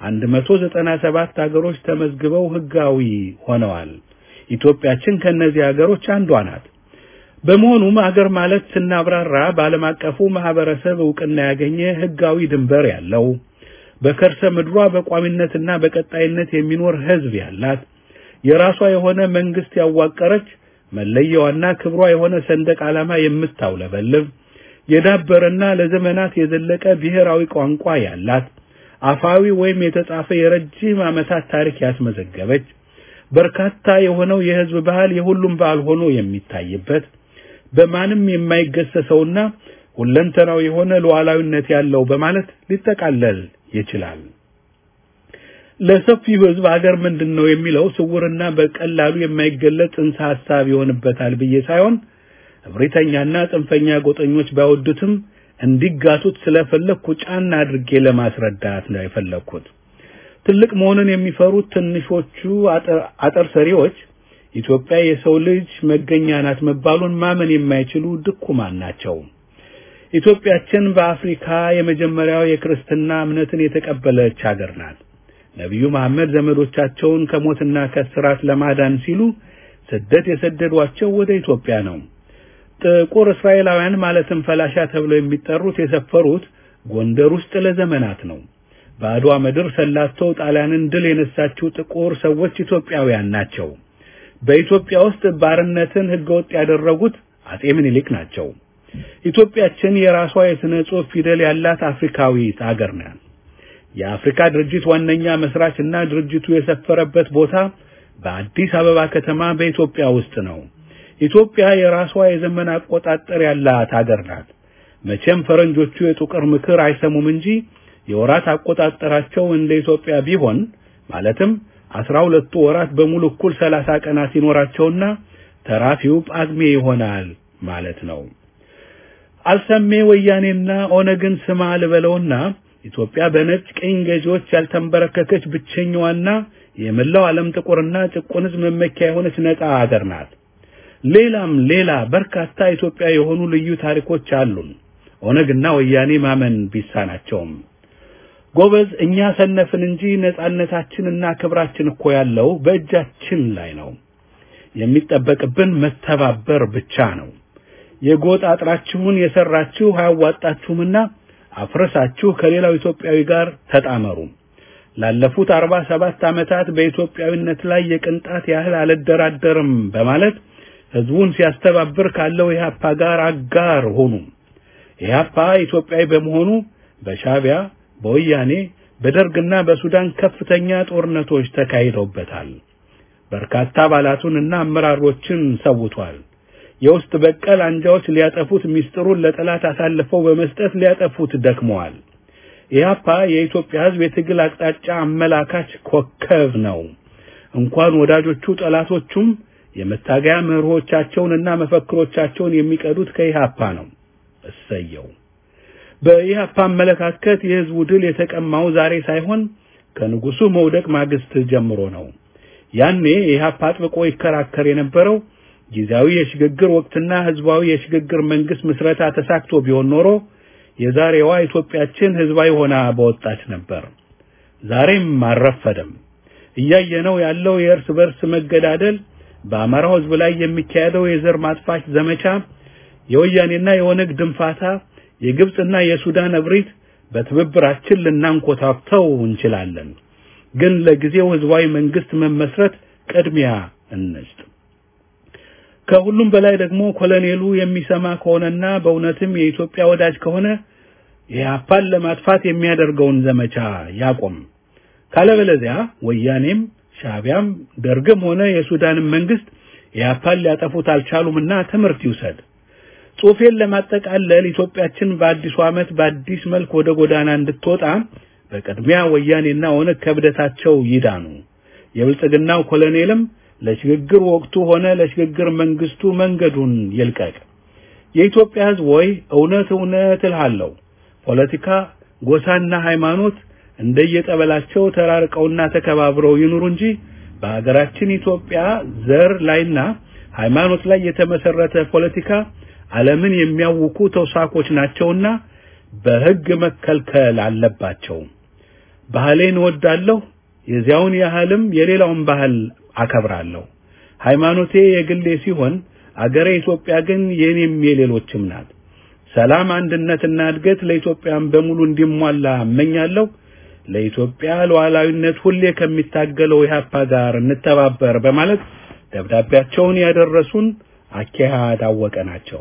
197 ሀገሮች ተመዝግበው ህጋዊ ሆነዋል። ኢትዮጵያችን ከነዚህ ሀገሮች አንዷ ናት። በመሆኑም አገር ማለት ስናብራራ በዓለም አቀፉ ማህበረሰብ እውቅና ያገኘ ህጋዊ ድንበር ያለው በከርሰ ምድሯ በቋሚነትና በቀጣይነት የሚኖር ህዝብ ያላት የራሷ የሆነ መንግስት ያዋቀረች መለያዋና ክብሯ የሆነ ሰንደቅ ዓላማ የምታውለበልብ የዳበረና ለዘመናት የዘለቀ ብሔራዊ ቋንቋ ያላት አፋዊ ወይም የተጻፈ የረጅም ዓመታት ታሪክ ያስመዘገበች በርካታ የሆነው የህዝብ ባህል የሁሉም ባህል ሆኖ የሚታይበት በማንም የማይገሰሰውና ሁለንተናው የሆነ ሉዓላዊነት ያለው በማለት ሊጠቃለል ይችላል። ለሰፊው ህዝብ አገር ምንድን ነው የሚለው ስውርና በቀላሉ የማይገለጽ ጽንሰ ሐሳብ ይሆንበታል ብዬ ሳይሆን እብሪተኛና ጽንፈኛ ጎጠኞች ባይወዱትም እንዲጋቱት ስለፈለኩ ጫና አድርጌ ለማስረዳት ነው የፈለኩት። ትልቅ መሆንን የሚፈሩት ትንሾቹ አጠር ሰሪዎች ኢትዮጵያ የሰው ልጅ መገኛ ናት መባሉን ማመን የማይችሉ ድኩማን ናቸው። ኢትዮጵያችን በአፍሪካ የመጀመሪያው የክርስትና እምነትን የተቀበለች ሀገር ናት። ነቢዩ መሐመድ ዘመዶቻቸውን ከሞትና ከስራት ለማዳን ሲሉ ስደት የሰደዷቸው ወደ ኢትዮጵያ ነው። ጥቁር እስራኤላውያን ማለትም ፈላሻ ተብለው የሚጠሩት የሰፈሩት ጎንደር ውስጥ ለዘመናት ነው። በአድዋ ምድር ሰላተው ጣሊያንን ድል የነሳችው ጥቁር ሰዎች ኢትዮጵያውያን ናቸው። በኢትዮጵያ ውስጥ ባርነትን ህገወጥ ያደረጉት አጼ ምኒልክ ናቸው። ኢትዮጵያችን የራሷ የሥነ ጽሑፍ ፊደል ያላት አፍሪካዊት አገር ናት። የአፍሪካ ድርጅት ዋነኛ መስራች እና ድርጅቱ የሰፈረበት ቦታ በአዲስ አበባ ከተማ በኢትዮጵያ ውስጥ ነው። ኢትዮጵያ የራሷ የዘመን አቆጣጠር ያላት ሀገር ናት። መቼም ፈረንጆቹ የጥቁር ምክር አይሰሙም እንጂ የወራት አቆጣጠራቸው እንደ ኢትዮጵያ ቢሆን ማለትም አስራ ሁለቱ ወራት በሙሉ እኩል ሰላሳ ቀናት ሲኖራቸውና ተራፊው ጳግሜ ይሆናል ማለት ነው። አልሰሜ ወያኔና ኦነግን ስማ ልበለውና ኢትዮጵያ በነጭ ቅኝ ገዢዎች ያልተንበረከከች ብቸኛዋና የመላው ዓለም ጥቁርና ጭቁን ሕዝብ መመኪያ የሆነች ነፃ ሀገር ናት። ሌላም ሌላ በርካታ ኢትዮጵያ የሆኑ ልዩ ታሪኮች አሉን። ኦነግና ወያኔ ማመን ቢሳናቸውም ጎበዝ፣ እኛ ሰነፍን እንጂ ነፃነታችንና ክብራችን እኮ ያለው በእጃችን ላይ ነው። የሚጠበቅብን መተባበር ብቻ ነው። የጎጥ አጥራችሁን የሰራችሁ አያዋጣችሁምና አፍረሳችሁ ከሌላው ኢትዮጵያዊ ጋር ተጣመሩ። ላለፉት አርባ ሰባት ዓመታት በኢትዮጵያዊነት ላይ የቅንጣት ያህል አልደራደርም በማለት ህዝቡን ሲያስተባብር ካለው ኢህአፓ ጋር አጋር ሆኑ። ኢህአፓ ኢትዮጵያዊ በመሆኑ በሻቢያ፣ በወያኔ፣ በደርግና በሱዳን ከፍተኛ ጦርነቶች ተካሂደውበታል። በርካታ አባላቱንና አመራሮችን ሰውቷል። የውስጥ በቀል አንጃዎች ሊያጠፉት ሚስጥሩን ለጠላት አሳልፈው በመስጠት ሊያጠፉት ደክመዋል። ኢህአፓ የኢትዮጵያ ሕዝብ የትግል አቅጣጫ አመላካች ኮከብ ነው። እንኳን ወዳጆቹ ጠላቶቹም የመታገያ መርሆቻቸውንና መፈክሮቻቸውን የሚቀዱት ከኢህአፓ ነው። እሰየው። በኢህአፓ አመለካከት የህዝቡ ድል የተቀማው ዛሬ ሳይሆን ከንጉሱ መውደቅ ማግስት ጀምሮ ነው። ያኔ ኢህአፓ አጥብቆ ይከራከር የነበረው ጊዜያዊ የሽግግር ወቅትና ህዝባዊ የሽግግር መንግስት ምስረታ ተሳክቶ ቢሆን ኖሮ የዛሬዋ ኢትዮጵያችን ህዝባዊ ሆና በወጣች ነበር። ዛሬም አልረፈደም። እያየነው ያለው የእርስ በርስ መገዳደል፣ በአማራው ህዝብ ላይ የሚካሄደው የዘር ማጥፋት ዘመቻ፣ የወያኔና የኦነግ ድንፋታ፣ የግብጽና የሱዳን እብሪት በትብብራችን ልናንኮታክተው እንችላለን። ግን ለጊዜው ህዝባዊ መንግስት መመስረት ቅድሚያ እንስጥ። ከሁሉም በላይ ደግሞ ኮሎኔሉ የሚሰማ ከሆነና በእውነትም የኢትዮጵያ ወዳጅ ከሆነ ኢህአፓን ለማጥፋት የሚያደርገውን ዘመቻ ያቆም። ካለበለዚያ ወያኔም ሻቢያም ደርግም ሆነ የሱዳንም መንግስት ኢህአፓን ሊያጠፉት አልቻሉምና ትምህርት ይውሰድ። ጽሑፌን ለማጠቃለል ኢትዮጵያችን በአዲሱ ዓመት በአዲስ መልክ ወደ ጎዳና እንድትወጣ በቅድሚያ ወያኔና ኦነግ ከብደታቸው ይዳኑ። የብልጽግናው ኮሎኔልም ለሽግግር ወቅቱ ሆነ ለሽግግር መንግስቱ መንገዱን ይልቀቅ። የኢትዮጵያ ህዝብ ወይ እውነት እውነት እልሃለሁ ፖለቲካ፣ ጎሳና ሃይማኖት እንደየጠበላቸው ተራርቀውና ተከባብረው ይኑሩ እንጂ በሀገራችን ኢትዮጵያ ዘር ላይና ሃይማኖት ላይ የተመሰረተ ፖለቲካ ዓለምን የሚያውኩ ተውሳኮች ናቸውና በህግ መከልከል አለባቸው። ባህሌን እወዳለሁ፣ የዚያውን ያህልም የሌላውን ባህል አከብራለሁ። ሃይማኖቴ የግሌ ሲሆን አገሬ ኢትዮጵያ ግን የኔም የሌሎችም ናት። ሰላም፣ አንድነትና እድገት ለኢትዮጵያን በሙሉ እንዲሟላ እመኛለሁ። ለኢትዮጵያ ሉዓላዊነት ሁሌ ከሚታገለው ኢህአፓ ጋር እንተባበር በማለት ደብዳቤያቸውን ያደረሱን አኬሃድ አወቀ ናቸው።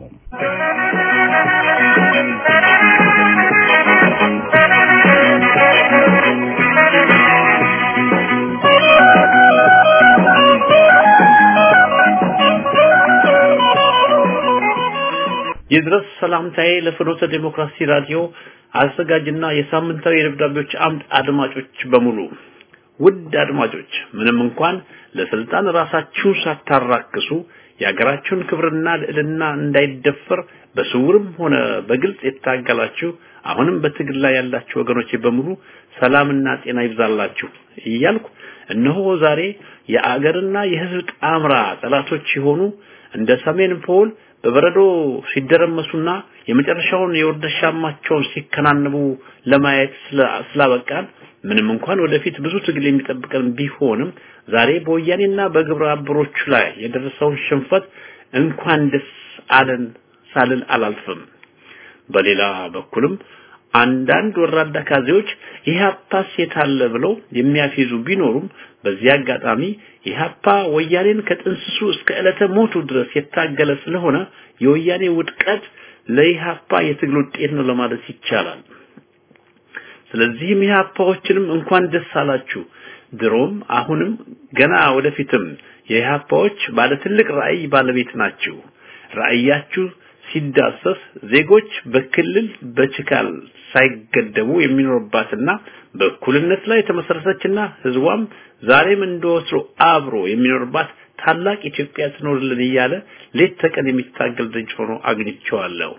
ይድረስ ሰላምታዬ ለፍኖተ ዴሞክራሲ ራዲዮ አዘጋጅና የሳምንታዊ የደብዳቤዎች አምድ አድማጮች በሙሉ ውድ አድማጮች ምንም እንኳን ለስልጣን ራሳችሁን ሳታራክሱ የሀገራችሁን ክብርና ልዕልና እንዳይደፈር በስውርም ሆነ በግልጽ የታገላችሁ አሁንም በትግል ላይ ያላችሁ ወገኖቼ በሙሉ ሰላምና ጤና ይብዛላችሁ እያልኩ እነሆ ዛሬ የአገርና የሕዝብ ጣምራ ጠላቶች የሆኑ እንደ ሰሜን ፖል በበረዶ ሲደረመሱና የመጨረሻውን የወርደሻማቸውን ሲከናንቡ ለማየት ስላበቃን ምንም እንኳን ወደፊት ብዙ ትግል የሚጠብቀን ቢሆንም ዛሬ በወያኔና በግብረ አበሮቹ ላይ የደረሰውን ሽንፈት እንኳን ደስ አለን ሳልል አላልፍም። በሌላ በኩልም አንዳንድ ወራዳ ካዜዎች ኢህአፓስ የታለ ብለው የሚያፌዙ ቢኖሩም በዚህ አጋጣሚ ኢህአፓ ወያኔን ከጥንስሱ እስከ ዕለተ ሞቱ ድረስ የታገለ ስለሆነ የወያኔ ውድቀት ለኢህአፓ የትግል ውጤት ነው ለማለት ይቻላል። ስለዚህም ኢህአፓዎችንም እንኳን ደስ አላችሁ። ድሮም አሁንም ገና ወደፊትም የኢህአፓዎች ባለ ትልቅ ራዕይ ባለቤት ናችሁ። ራዕያችሁ ሲዳሰስ ዜጎች በክልል በችካል ሳይገደቡ የሚኖርባትና በእኩልነት ላይ የተመሰረተችና ህዝቧም ዛሬም እንደወትሮ አብሮ የሚኖርባት ታላቅ ኢትዮጵያ ትኖርልን እያለ ሌት ተቀን የሚታገል ድርጅት ሆኖ አግኝቼዋለሁ።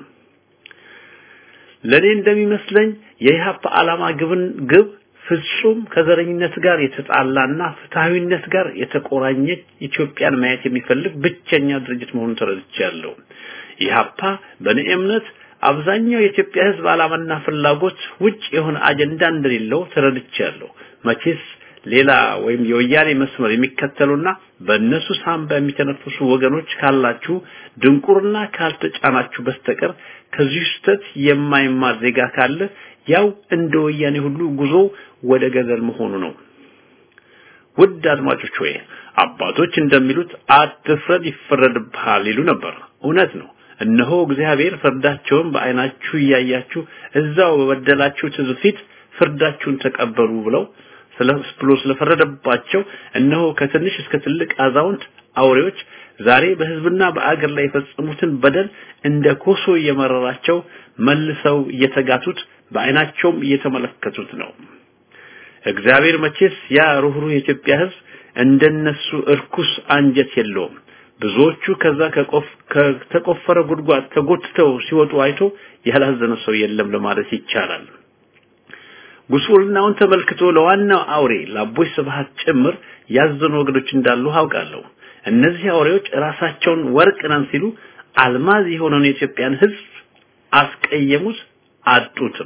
ለኔ እንደሚመስለኝ የኢህአፓ ዓላማ ግብን ግብ ፍጹም ከዘረኝነት ጋር የተጣላና ፍትሃዊነት ጋር የተቆራኘ ኢትዮጵያን ማየት የሚፈልግ ብቸኛ ድርጅት መሆኑን ተረድቻለሁ። ኢህአፓ በእኔ እምነት አብዛኛው የኢትዮጵያ ህዝብ ዓላማና ፍላጎት ውጭ የሆነ አጀንዳ እንደሌለው ተረድቻለሁ። መቼስ ሌላ ወይም የወያኔ መስመር የሚከተሉና በእነሱ ሳንባ የሚተነፍሱ ወገኖች ካላችሁ ድንቁርና ካልተጫናችሁ በስተቀር ከዚህ ስህተት የማይማር ዜጋ ካለ ያው እንደ ወያኔ ሁሉ ጉዞ ወደ ገደል መሆኑ ነው። ውድ አድማጮች ሆይ አባቶች እንደሚሉት አትፍረድ ይፈረድብሃል ይሉ ነበር። እውነት ነው። እነሆ እግዚአብሔር ፍርዳቸውን በአይናችሁ እያያችሁ እዛው በበደላችሁት ሕዝብ ፊት ፍርዳችሁን ተቀበሉ ብለው ስለ ብሎ ስለፈረደባቸው እነሆ ከትንሽ እስከ ትልቅ አዛውንት አውሬዎች ዛሬ በህዝብና በአገር ላይ የፈጸሙትን በደል እንደ ኮሶ እየመረራቸው መልሰው እየተጋቱት በአይናቸውም እየተመለከቱት ነው። እግዚአብሔር መቼስ ያ ሩህሩህ የኢትዮጵያ ህዝብ እንደነሱ እርኩስ አንጀት የለውም። ብዙዎቹ ከዛ ከቆፍ ከተቆፈረ ጉድጓድ ተጎትተው ሲወጡ አይቶ ያላዘነ ሰው የለም ለማለት ይቻላል። ጉስቁልናውን ተመልክቶ ለዋናው አውሬ ለአቦይ ስብሃት ጭምር ያዘኑ ወገኖች እንዳሉ አውቃለሁ። እነዚህ አውሬዎች ራሳቸውን ወርቅ ነን ሲሉ አልማዝ የሆነውን የኢትዮጵያን ህዝብ አስቀየሙት፣ አጡትም።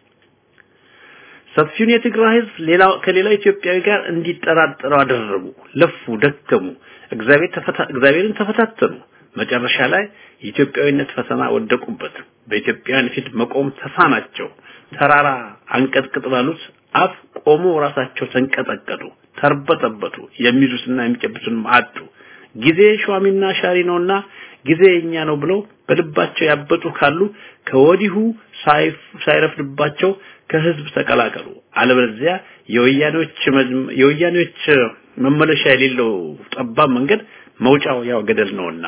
ሰፊውን የትግራይ ህዝብ ሌላው ከሌላው ኢትዮጵያዊ ጋር እንዲጠራጠሩ አደረጉ፣ ለፉ፣ ደከሙ፣ እግዚአብሔር ተፈታ እግዚአብሔርን ተፈታተኑ። መጨረሻ ላይ የኢትዮጵያዊነት ፈተና ወደቁበት። በኢትዮጵያውያን ፊት መቆም ተሳናቸው። ተራራ አንቀጥቅጥ ባሉት አፍ ቆሞ ራሳቸው ተንቀጠቀጡ፣ ተርበጠበጡ። የሚይዙትና የሚጨብጡንም አጡ። ጊዜ ሿሚና ሻሪ ነውና ጊዜ የኛ ነው ብለው በልባቸው ያበጡ ካሉ ከወዲሁ ሳይረፍድባቸው ከህዝብ ተቀላቀሉ። አለበለዚያ የወያኔዎች የወያኔዎች መመለሻ የሌለው ጠባብ መንገድ መውጫው ያው ገደል ነውና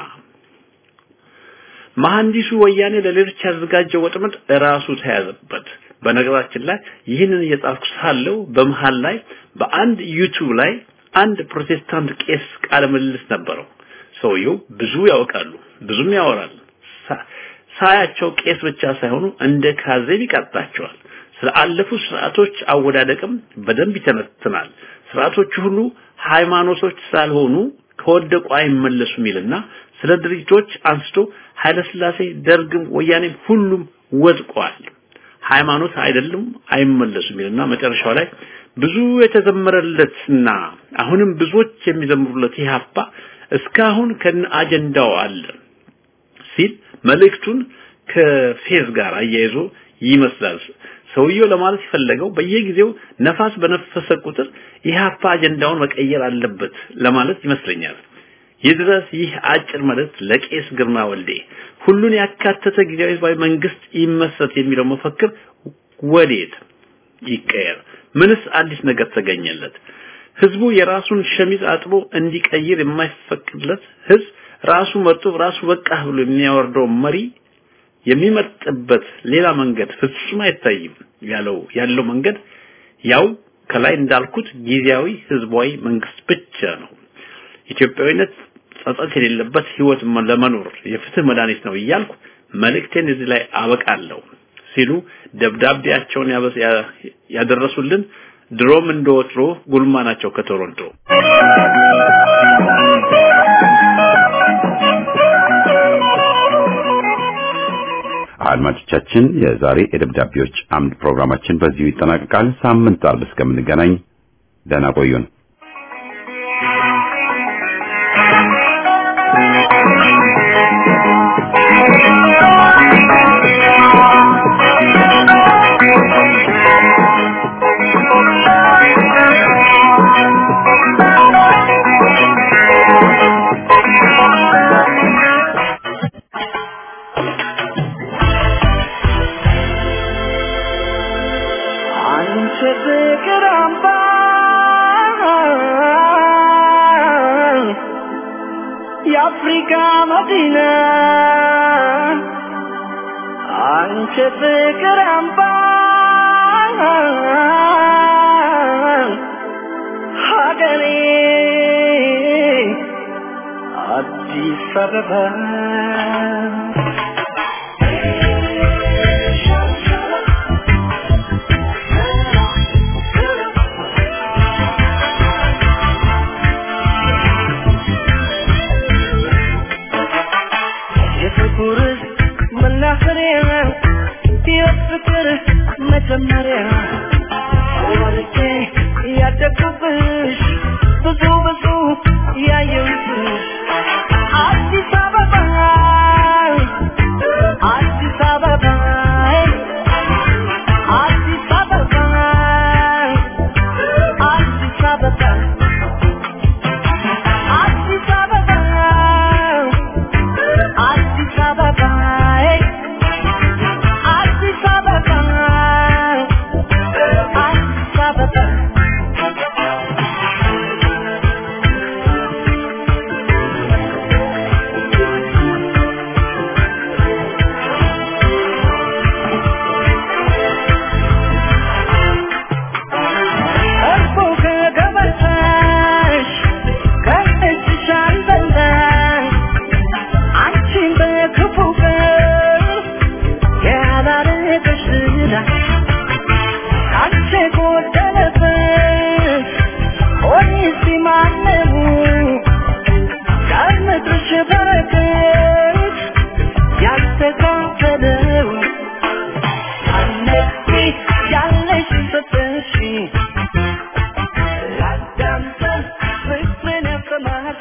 መሐንዲሱ ወያኔ ለሌሎች ያዘጋጀው ወጥመድ ራሱ ተያዘበት። በነገራችን ላይ ይህንን እየጻፍኩ ሳለው በመሃል ላይ በአንድ ዩቲዩብ ላይ አንድ ፕሮቴስታንት ቄስ ቃለ ምልልስ ነበረው። ሰውየው ብዙ ያውቃሉ፣ ብዙም ያወራል። ሳያቸው ቄስ ብቻ ሳይሆኑ እንደ ካዜብ ይቀጣቸዋል። ስለ አለፉት ስርዓቶች አወዳደቅም በደንብ ይተነትናል። ስርዓቶቹ ሁሉ ሃይማኖቶች ሳልሆኑ ከወደቁ አይመለሱም ይልና ስለ ድርጅቶች አንስቶ ኃይለ ሥላሴ፣ ደርግም፣ ወያኔም ሁሉም ወድቀዋል። ሃይማኖት አይደለም አይመለሱም ይልና መጨረሻው ላይ ብዙ የተዘመረለትና አሁንም ብዙዎች የሚዘምሩለት ኢህአፓ እስካሁን ከነ አጀንዳው አለ ሲል መልእክቱን ከፌዝ ጋር አያይዞ ይመስላል። ሰውየው ለማለት የፈለገው በየጊዜው ነፋስ በነፈሰ ቁጥር ኢህአፓ አጀንዳውን መቀየር አለበት ለማለት ይመስለኛል። ይድረስ ይህ አጭር መልእክት ለቄስ ግርማ ወልዴ ሁሉን ያካተተ ጊዜያዊ ህዝባዊ መንግስት ይመሰረት የሚለው መፈክር ወዴት ይቀየር? ምንስ አዲስ ነገር ተገኘለት? ህዝቡ የራሱን ሸሚዝ አጥቦ እንዲቀይር የማይፈቅድለት ህዝብ ራሱ መርጦ ራሱ በቃ ብሎ የሚያወርደው መሪ የሚመርጥበት ሌላ መንገድ ፍጹም አይታይም። ያለው ያለው መንገድ ያው ከላይ እንዳልኩት ጊዜያዊ ህዝባዊ መንግስት ብቻ ነው። ኢትዮጵያዊነት ጸጸት የሌለበት ህይወት ለመኖር የፍትህ መድኃኒት ነው እያልኩ መልእክቴን እዚህ ላይ አበቃለሁ ሲሉ ደብዳቤያቸውን ያደረሱልን ድሮም እንደወትሮ ጉልማ ናቸው ከቶሮንቶ። አድማጮቻችን የዛሬ የደብዳቤዎች አምድ ፕሮግራማችን በዚሁ ይጠናቀቃል። ሳምንት አርብ እስከምንገናኝ ደህና ቆዩን። አንቺ ፍቅር አምባ የአፍሪካ መዲና አንቺ ፍቅር አምባ ሀገሬ አዲስ አበባ የፍቅር መናኸሪያ የፍቅር መጀመሪያ ወልጄ ያደግኩብሽ ብዙ ብዙ ያየሁብሽ አዲስ አበባ አዲስ አበባ አዲስ አበባ አዲስ አበባ አዲስ አበባ አዲስ አበባ አዲስ አበባ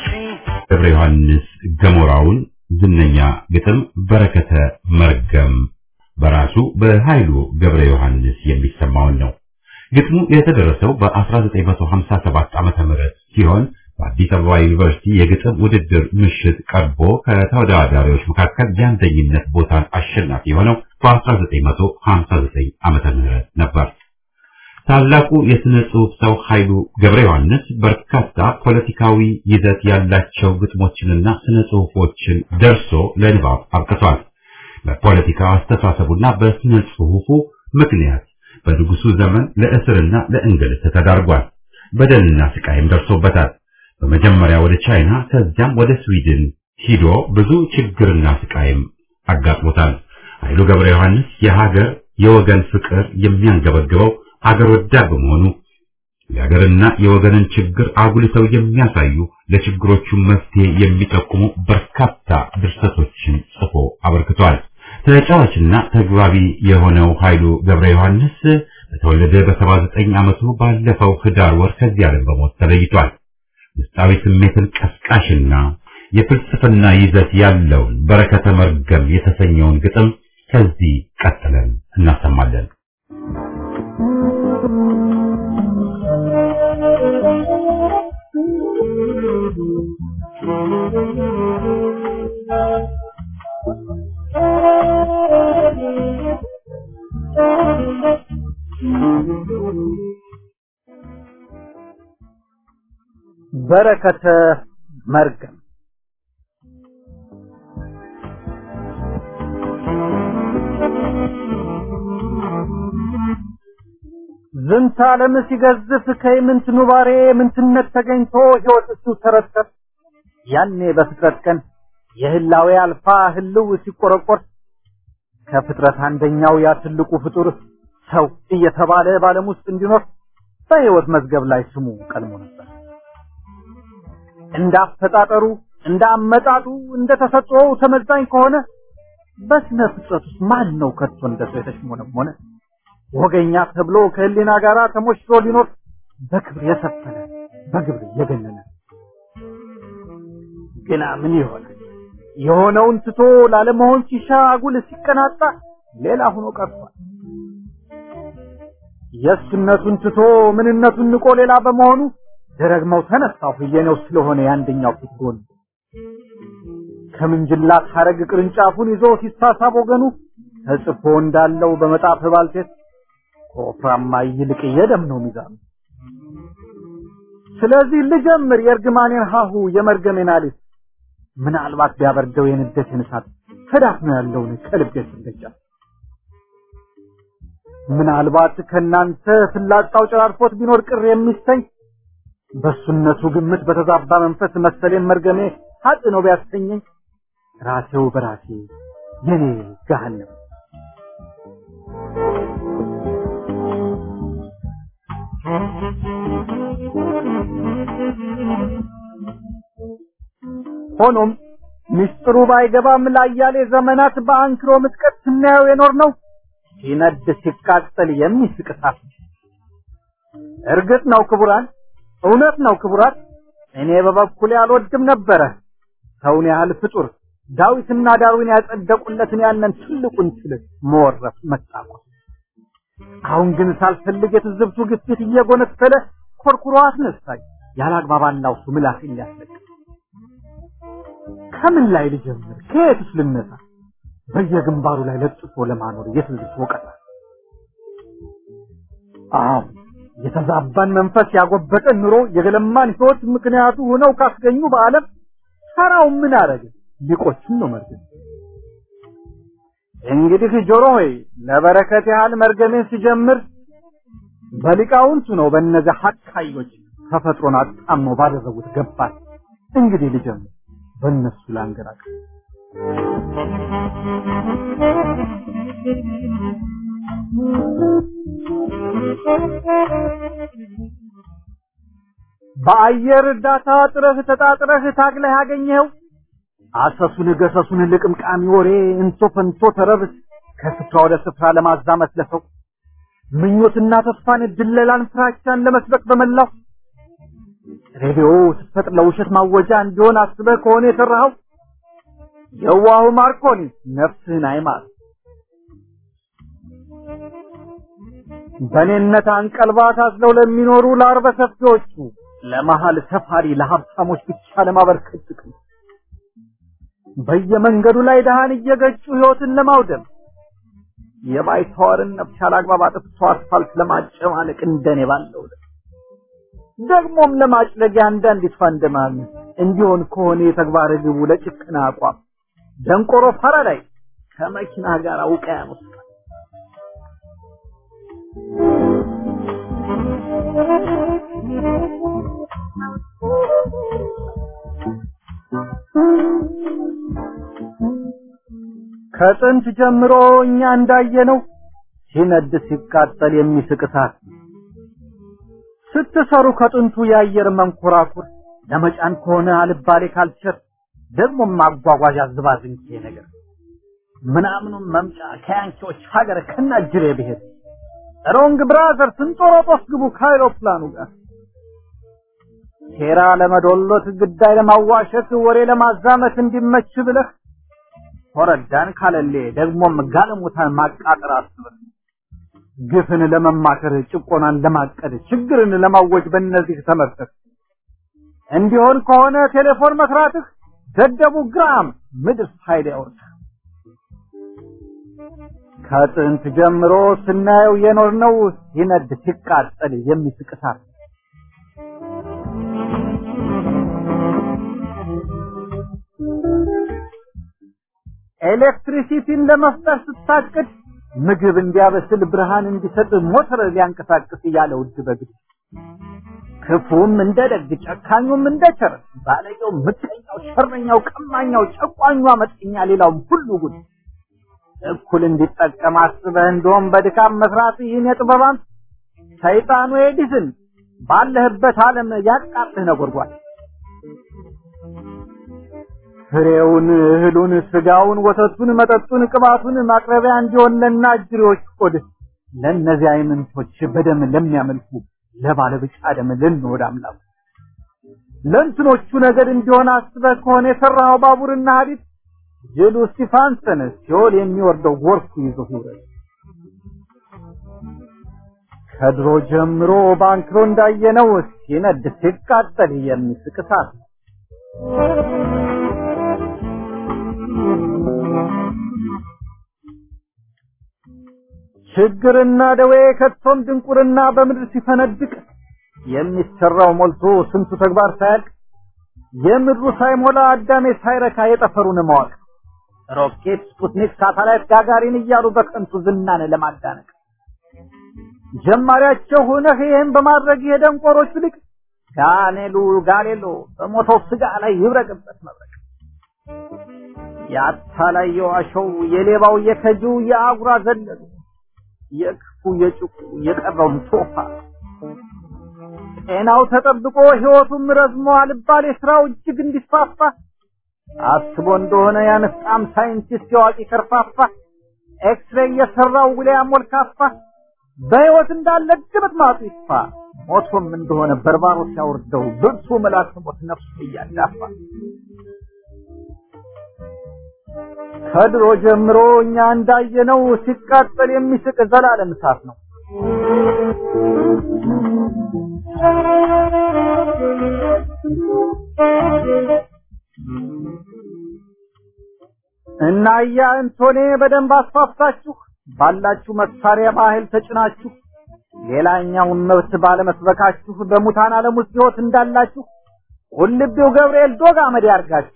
አለችኝ ገብረ ዮሐንስ ገሞራውን ዝነኛ ግጥም በረከተ መርገም በራሱ በኃይሉ ገብረ ዮሐንስ የሚሰማውን ነው። ግጥሙ የተደረሰው በ1957 ዓመተ ምህረት ሲሆን በአዲስ አበባ ዩኒቨርሲቲ የግጥም ውድድር ምሽት ቀርቦ ከተወዳዳሪዎች መካከል የአንደኝነት ቦታን አሸናፊ የሆነው በ1959 ዓመተ ምህረት ነበር። ታላቁ የሥነ ጽሑፍ ሰው ኃይሉ ገብረ ዮሐንስ በርካታ ፖለቲካዊ ይዘት ያላቸው ግጥሞችንና ስነ ጽሑፎችን ደርሶ ለንባብ አብቅቷል። በፖለቲካ አስተሳሰቡና በስነ ጽሑፉ ምክንያት በንጉሱ ዘመን ለእስርና ለእንግልት ተዳርጓል። በደልና ስቃይም ደርሶበታል። በመጀመሪያ ወደ ቻይና ከዚያም ወደ ስዊድን ሂዶ ብዙ ችግርና ስቃይም አጋጥሞታል። ኃይሉ ገብረ ዮሐንስ የሀገር የወገን ፍቅር የሚያንገበግበው አገር ወዳድ በመሆኑ የሀገርና የወገንን ችግር አጉልተው የሚያሳዩ ለችግሮቹ መፍትሄ የሚጠቁሙ በርካታ ድርሰቶችን ጽፎ አበርክቷል። ተጫዋችና ተግባቢ የሆነው ኃይሉ ገብረ ዮሐንስ በተወለደ በ79 ዓመቱ ባለፈው ህዳር ወር ከዚህ ዓለም በሞት ተለይቷል። ውስጣዊ ስሜትን ቀስቃሽና የፍልስፍና ይዘት ያለውን በረከተ መርገም የተሰኘውን ግጥም ከዚህ ቀጥለን እናሰማለን። በረከተ መርገም ዝንተ ዓለም ሲገዝፍ ከይምንት ኑባሬ ምንትነት ተገኝቶ ሕይወት እሱ ተረተር ያኔ በፍጥረት ቀን የህላዌ አልፋ ህልው ሲቆረቆር ከፍጥረት አንደኛው ያ ትልቁ ፍጡር ሰው እየተባለ በዓለም ውስጥ እንዲኖር በሕይወት መዝገብ ላይ ስሙ ቀልሞ ነበር። እንዳፈጣጠሩ እንዳመጣጡ እንደተሰጠው ተመዛኝ ከሆነ በስነ ፍጥረት ውስጥ ማን ነው ከቶ እንደሰው የተሽሞነሞነ ወገኛ ተብሎ ከህሊና ጋር ተሞሽሮ ሊኖር በክብር የሰፈነ በግብር የገነነ ግና ምን ይሆናል? የሆነውን ትቶ ላለመሆን ሲሻ አጉል ሲቀናጣ ሌላ ሆኖ ቀርቷል። የእሱነቱን ትቶ ምንነቱን ንቆ ሌላ በመሆኑ ደረግመው ተነሳሁ የኔው ስለሆነ የአንደኛው ፊት ጎን ከምንጅላት ሐረግ ቅርንጫፉን ይዞ ሲሳሳብ ወገኑ ተጽፎ እንዳለው በመጣፍ ባልቴት ከወፍራማ ይልቅ የደም ነው ሚዛኑ። ስለዚህ ልጀምር የእርግማኔን ሀሁ የመርገሜን አሊፍ ምናልባት ቢያበርደው የንደቴን እሳት ተዳፍኖ ያለውን ከልቤ ስንደጃ ምናልባት ከእናንተ ፍላጻው ጨራርፎት ቢኖር ቅር የሚሰኝ በሱነቱ ግምት በተዛባ መንፈስ መሰሌን መርገሜ ሀጥ ነው ቢያሰኘኝ ራሴው በራሴ የኔ ገሃነም ሆኖም ምስጢሩ ባይገባም ላያሌ ዘመናት በአንክሮ ምጥቀት ስናየው የኖር ነው ሲነድ ሲቃጠል የሚስቅ እሳት እርግጥ ነው ክቡራን እውነት ነው ክቡራት እኔ በበኩሌ አልወድም ነበረ ሰውን ያህል ፍጡር ዳዊትና ዳዊን ያጸደቁለትን ያንን ትልቁን ትል መወረፍ መጣቆስ አሁን ግን ሳልፈልግ የትዝብቱ ግፊት እየጎነተለ ኮርኩሮ አስነሳኝ ያላግባብ አላውሱ ምላሴን ሊያስለቅ ከምን ላይ ልጀምር ከየትስ ልነሳ በየግንባሩ ላይ ለጥፎ ለማኖር የትዝብት ወቀታ አዎ የተዛባን መንፈስ ያጎበጠን ኑሮ የገለማን ህይወት ምክንያቱ ሆነው ካስገኙ በዓለም ሰራው ምን አረገ ሊቆችን ነው መርገም እንግዲህ ጆሮ ሆይ ለበረከት ያህል መርገሜን ሲጀምር በሊቃውንቱ ነው በእነዚያ ሀካዮች ተፈጥሮን አጣሞ ባደረጉት ገባት እንግዲህ ልጀምር በእነሱ ላንገራቅ በአየር እርዳታ ጥረህ ተጣጥረህ ታግለህ ያገኘኸው አሰሱን ገሰሱን ልቅምቃሚ ወሬ እንቶ ፈንቶ ተረብስ ከስፍራ ወደ ስፍራ ለማዛመት ለሰው ምኞትና ተስፋን ድለላን ፍራቻን ለመስበክ በመላው ሬዲዮ ስትፈጥር ለውሸት ማወጃ እንዲሆን አስበህ ከሆነ የሰራኸው የዋሁ ማርኮኒ ነፍስህን አይማር። በኔነት አንቀልባ ታዝለው ለሚኖሩ ለአርበ ሰፊዎቹ ለመሀል ሰፋሪ ለሀብታሞች ብቻ ለማበርከት ጥቅም በየመንገዱ ላይ ድሃን እየገጩ ህይወትን ለማውደም የባይተዋርን ነፍስ ያላግባብ አጥፍቶ አስፋልት ለማጨማለቅ እንደኔ ባለው ደግሞም ለማጭለጊያ አንዳንዲቷ እንደማል እንዲሆን ከሆነ የተግባር ግቡ ለጭቅና አቋም ደንቆሮ ፓራዳይ ከመኪና ጋር ውቅያኖስ ከጥንት ጀምሮ እኛ እንዳየነው ሲነድ ሲቃጠል የሚስቅ እሳት ስትሰሩ ከጥንቱ የአየር መንኮራኩር ለመጫን ከሆነ አልባሌ ካልቸር ደግሞ ማጓጓዣ ዝባዝንኬ ነገር ምናምኑም መምጫ ከያንኪዎች ሀገር ከናጅሬ ብሄድ ሮንግ ብራዘር ስንጦሮጦስ ግቡ ከአይሮፕላኑ ጋር ሴራ ለመዶሎት ግዳይ ለማዋሸት ወሬ ለማዛመት እንዲመች ብለህ ኮረዳን ካለሌ ደግሞም ጋለሞታን ማቃጠር አስበህ ግፍን ለመማከር ጭቆናን ለማቀድ ችግርን ለማወጅ በእነዚህ ተመርተህ እንዲሆን ከሆነ ቴሌፎን መስራትህ ደደቡ ግራም ምድር ፋይዳ ያወርድህ ከጥንት ጀምሮ ስናየው የኖርነው ሲነድ ሲቃጠል የሚስቅ እሳት ኤሌክትሪሲቲን ለመፍጠር ስታቅድ ምግብ እንዲያበስል ብርሃን እንዲሰጥ ሞተር ሊያንቀሳቅስ ያለ ውድ በግድ ክፉም እንደ ደግ ጨካኙም እንደ ቸር ባለጌው ምቀኛው ሸረኛው ቀማኛው ጨቋኙ አመፀኛ ሌላውም ሁሉ ጉድ እኩል እንዲጠቀም አስበህ እንደውም በድካም መስራት ይህን የጥበባን ሰይጣኑ ኤዲስን ባለህበት ዓለም ያቃጥህ ነጎድጓድ ፍሬውን እህሉን ስጋውን ወተቱን መጠጡን ቅባቱን ማቅረቢያ እንዲሆን ለናጅሬዎች ቆድ ለእነዚህ አይምንቶች በደም ለሚያመልኩ ለባለ ብጫ ደም ልንወድ አምላኩ ለእንትኖቹ ነገድ እንዲሆን አስበህ ከሆነ የሰራኸው ባቡርና ሀዲድ ጅሉ ስቲፋንሰን ሲኦል የሚወርደው ጎርፉ ይዞ ይውረድ ከድሮ ጀምሮ ባንክሮ እንዳየነው ሲነድ ሲቃጠል የሚስቅ እሳት ነው። ችግርና ደዌ ከቶም ድንቁርና በምድር ሲፈነድቅ የሚሰራው ሞልቶ ስንቱ ተግባር ሳያልቅ የምድሩ ሳይሞላ አዳሜ ሳይረካ የጠፈሩን ማወቅ ሮኬት፣ ስፑትኒክ፣ ሳተላይት፣ ጋጋሪን እያሉ በከንቱ ዝናን ለማዳነቅ ጀማሪያቸው ሆነህ ይህን በማድረግ የደንቆሮቹ ልቅ ጋኔሉ ጋሌሎ በሞተው ስጋ ላይ ይብረቅበት መብረቅ የአታላይ የዋሸው የሌባው የከጁ የአጉራ ዘለሉ የክፉ የጭቁ የቀረውን ቶፋ ጤናው ተጠብቆ ህይወቱም ረዝሞ አልባሌ ስራው እጅግ እንዲስፋፋ አስቦ እንደሆነ ያነፍጣም ሳይንቲስት የዋቂ ከርፋፋ ኤክስሬይ የሰራው ውሊያም ወልካፋ በህይወት እንዳለ ግብት ማጡ ይጥፋ ሞቶም እንደሆነ በርባሮ ሲያወርደው ብርቱ መልአክ ሞት ነፍሱ እያዳፋ ከድሮ ጀምሮ እኛ እንዳየነው ሲቃጠል የሚስቅ ዘላለም እሳት ነው። እና ያ እንቶኔ በደንብ አስፋፍታችሁ ባላችሁ መሳሪያ ባህል ተጭናችሁ ሌላኛውን መብት ባለመስበካችሁ በሙታን ዓለም ውስጥ ህይወት እንዳላችሁ ቁልቢው ገብርኤል ዶግ አመድ ያርጋችሁ።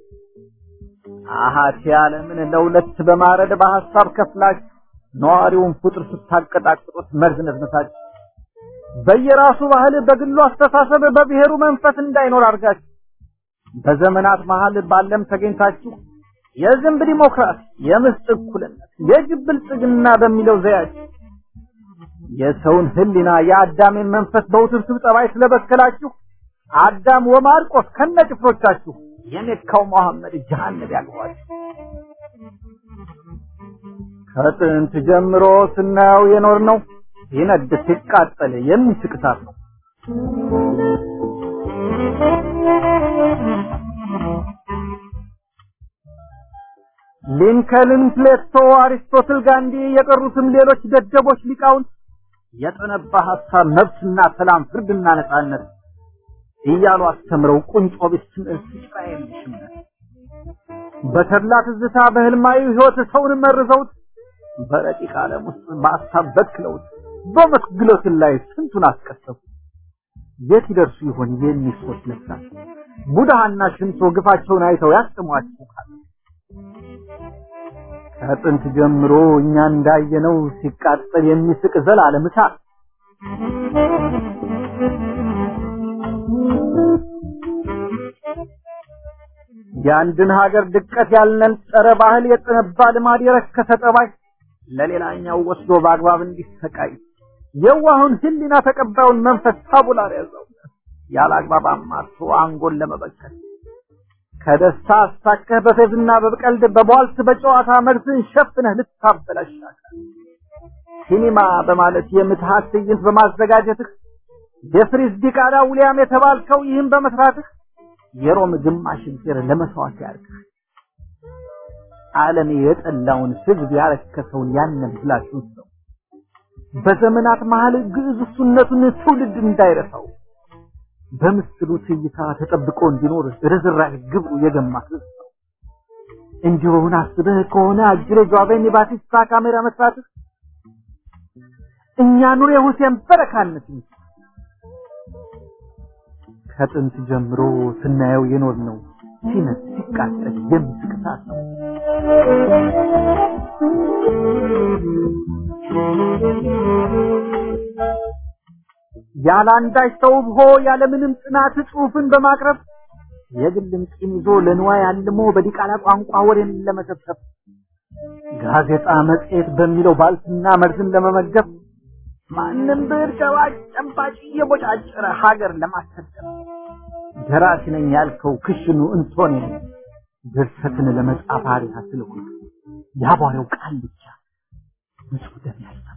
አሃቲ ዓለምን ለሁለት በማረድ በሐሳብ ከፍላችሁ ነዋሪውን ፍጡር ስታቀጣቅጡት መርዝ ነዝነታችሁ በየራሱ ባህል በግሉ አስተሳሰብ በብሔሩ መንፈስ እንዳይኖር አድርጋችሁ በዘመናት መሀል ባለም ተገኝታችሁ የዝንብ ዲሞክራሲ፣ የምስጥ እኩልነት፣ የጅብ ብልጽግና በሚለው ዘያችሁ የሰውን ህሊና የአዳሜን መንፈስ በውስብስብ ጠባይ ስለበከላችሁ አዳም ወማርቆስ ከነጭፍሮቻችሁ የሜካው መሐመድ ጀሃነም ያልኋችሁ ከጥንት ጀምሮ ስናየው የኖር ነው ሲነድ ሲቃጠል የሚስቅ እሳት ነው። ሊንከልን፣ ፕሌቶ፣ አሪስቶትል፣ ጋንዲ የቀሩትም ሌሎች ደደቦች ሊቃውንት የጠነባ ሐሳብ መብትና ሰላም፣ ፍርድና ነጻነት እያሉ አስተምረው ቁንጮ ቢስ ትምህርት ሲጭራ የለሽምነት በተድላ ትዝታ በህልማዊ ህይወት ሰውን መርዘውት በረቂቅ ዓለም ውስጥ በሀሳብ በክለውት በመስግሎትን ላይ ስንቱን አስቀሰፉ። የት ይደርሱ ይሆን የሚሶት ነፍሳት ቡድሃና ሽንቶ ግፋቸውን አይተው ያስጥሟቸው ካለ ከጥንት ጀምሮ እኛ እንዳየነው ሲቃጠል የሚስቅ ዘላለም እሳት የአንድን ሀገር ድቀት ያልነን ጸረ ባህል የጠነባ ልማድ የረከሰ ጠባይ ለሌላኛው ወስዶ በአግባብ እንዲሰቃይ የዋሁን ህሊና ተቀባዩን መንፈስ ታቡላር ያዘው ያለ አግባብ አማርቶ አንጎል ለመበከል ከደስታ አስታከህ በፌዝና በቀልድ በቧልት በጨዋታ መርዝን ሸፍነህ ልታበላሻል። ሲኒማ በማለት የምትሃት ትዕይንት በማዘጋጀትህ የፍሪዝ ዲቃላ ውሊያም የተባልከው ይህን በመስራትህ የሮም ግማሽ እግዜር ለመስዋዕት ያርግህ። ዓለም የጠላውን ህዝብ ያረከሰውን ያንን ብላሹን ሰው በዘመናት መሃል ግዕዝ እሱነቱን ትውልድ እንዳይረሳው በምስሉ ትይታ ተጠብቆ እንዲኖር ርዝራዥ ግብሩ የገማ ህዝብ ነው። እንዲሆን አስበህ ከሆነ አጅሬ ጇቬኒ ባቲስታ ካሜራ መስራትህ እኛ ኑር የሁሴን በረካነት ከጥንት ጀምሮ ስናየው የኖር ነው ሲነት ሲቃጠል የሚስቅ እሳት ነው። ያለ አንዳች ተውቦ ያለምንም ጥናት ጽሑፍን በማቅረብ የግልም ቂም ይዞ ለንዋይ አልሞ በዲቃላ ቋንቋ ወሬን ለመሰብሰብ ጋዜጣ መጽሔት በሚለው ባልትና መርዝን ለመመገብ ማንም ብር ጨባጭ ጨባጭ እየቦጫጨረ ሀገር ለማሰደብ ደራሲ ነኝ ያልከው ክሽኑ እንቶኔ ድርሰትን ለመጻፍ አሪያ ስለሆነ ያቧሬው ቃል ብቻ ንጹህ ደም ያልሰባ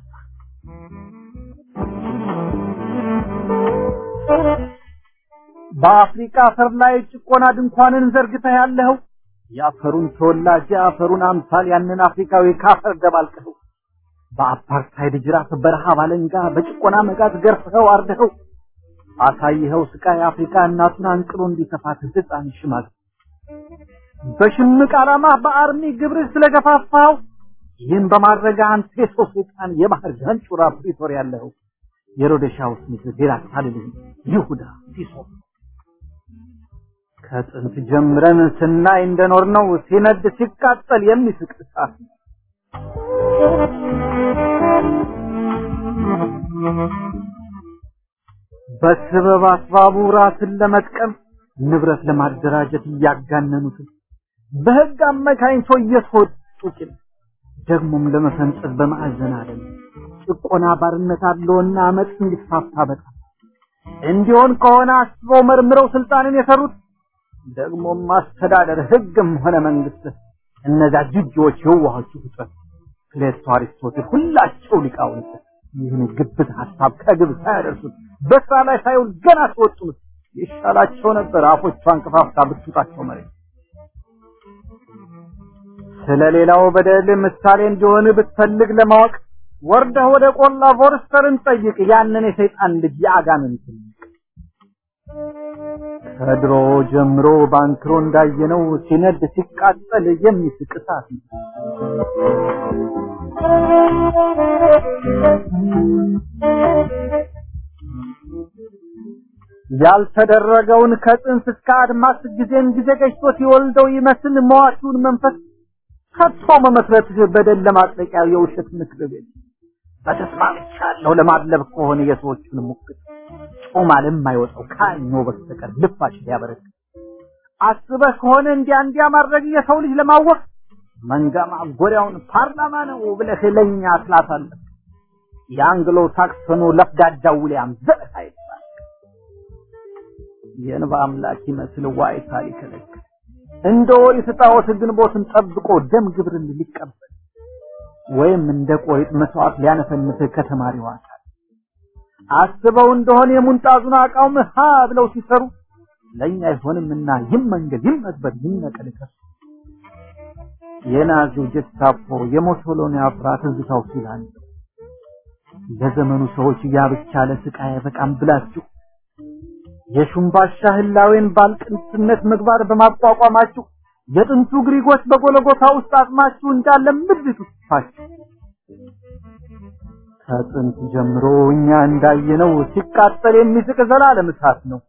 በአፍሪካ አፈር ላይ ጭቆና ድንኳንን ዘርግተህ ያለኸው የአፈሩን ተወላጅ የአፈሩን አምሳል ያንን አፍሪካዊ ካፈር ደባልቀኸው በአፓርታይድ ጅራፍ በረሃብ አለንጋ በጭቆና መጋዝ ገርፈኸው አርደኸው አሳይኸው ስቃይ አፍሪካ እናቱን አንቅሎ እንዲተፋት ህፃን ሽማግ በሽምቅ ዓላማ በአርሚ ግብር ስለገፋፋው ይህን በማድረግ አንተ የሰው ሰይጣን የባህር ገንጩራ ፕሪቶር ያለኸው የሮደሻው ስሚት ዴራክ ታልልህ ይሁዳ ሲሶ ከጥንት ጀምረን ስናይ እንደኖር ነው ሲነድ ሲቃጠል የሚስቅ እሳት በስበብ አስባቡ ራስን ለመጥቀም ንብረት ለማደራጀት እያጋነኑት በህግ አመካኝቶ እየተወጡ ቂም ደግሞም ለመፈንጠዝ በማዕዘን አለም ጭቆና ባርነት አለውና አመፅ እንዲስፋፋ በጣም እንዲሆን ከሆነ አስበው መርምረው ስልጣንን የሰሩት ደግሞም ማስተዳደር ህግም ሆነ መንግስት እነዚያ ጅጆች የዋሆቹ ፍጥረት ፕሌቶ፣ አሪስቶትል ሁላቸው ሊቃውንት ይህን ግብት ሀሳብ ከግብ ሳያደርሱት በስራ ላይ ሳይውል ገና ተወጡት ይሻላቸው ነበር አፎቿን ከፋፍታ ብትውጣቸው መሬት ስለሌላው በደል ምሳሌ እንዲሆን ብትፈልግ ለማወቅ ወርደህ ወደ ቆላ ፎርስተርን ጠይቅ ያንን የሰይጣን ልጅ የአጋንንት ከድሮ ጀምሮ ባንክሮ እንዳየነው ሲነድ ሲቃጠል የሚስቅ እሳት ነው። ያልተደረገውን ከጽንስ እስከ አድማስ ጊዜን ጊዜ ገጭቶ ሲወልደው ይመስል መዋቲውን መንፈስ ከቶ መመስረት በደል ለማጥለቂያ የውሸት ምክር ቤት በተስማምቻለሁ ለማድለብ ከሆነ የሰዎቹን ሙክት ጮማ ለማይወጣው ካኞ በስተቀር ልፋሽ ሊያበረክ አስበህ ከሆነ እንዲያ እንዲያ ማድረግ የሰው ልጅ ለማወቅ መንጋ ማጎሪያውን ፓርላማ ነው ብለህ ለኛ ትላታለህ። የአንግሎ ሳክሰኑ ለፍዳዳ ውሊያም ዘርህ አይባል የእንባ አምላክ ይመስል ዋይታ ሊከለክል እንደ ኦሪት ጣዖት ግንቦትን ጠብቆ ደም ግብርን ሊቀበል ወይም እንደ ቆሪጥ መስዋዕት ሊያነፈንፍ ከተማሪው አካል አስበው እንደሆነ የሙንጣዙን አቃውም ሀ ብለው ሲሰሩ ለእኛ አይሆንምና ይመንገድ ይመትበር ይነቀል ከሱ የናዚው ጀስታፖ የሞሶሎኒ አፍራ ትዝታው ሲላል ለዘመኑ ሰዎች ያ ብቻ ለስቃይ በቃም ብላችሁ የሹምባሻ ህላዌን ባልቅንትነት ምግባር በማቋቋማችሁ የጥንቱ ግሪኮች በጎለጎታ ውስጥ አጥማችሁ እንዳለ ምድሪቱ ትፋችሁ ከጥንት ጀምሮ እኛ እንዳየነው ሲቃጠል የሚስቅ ዘላለም እሳት ነው።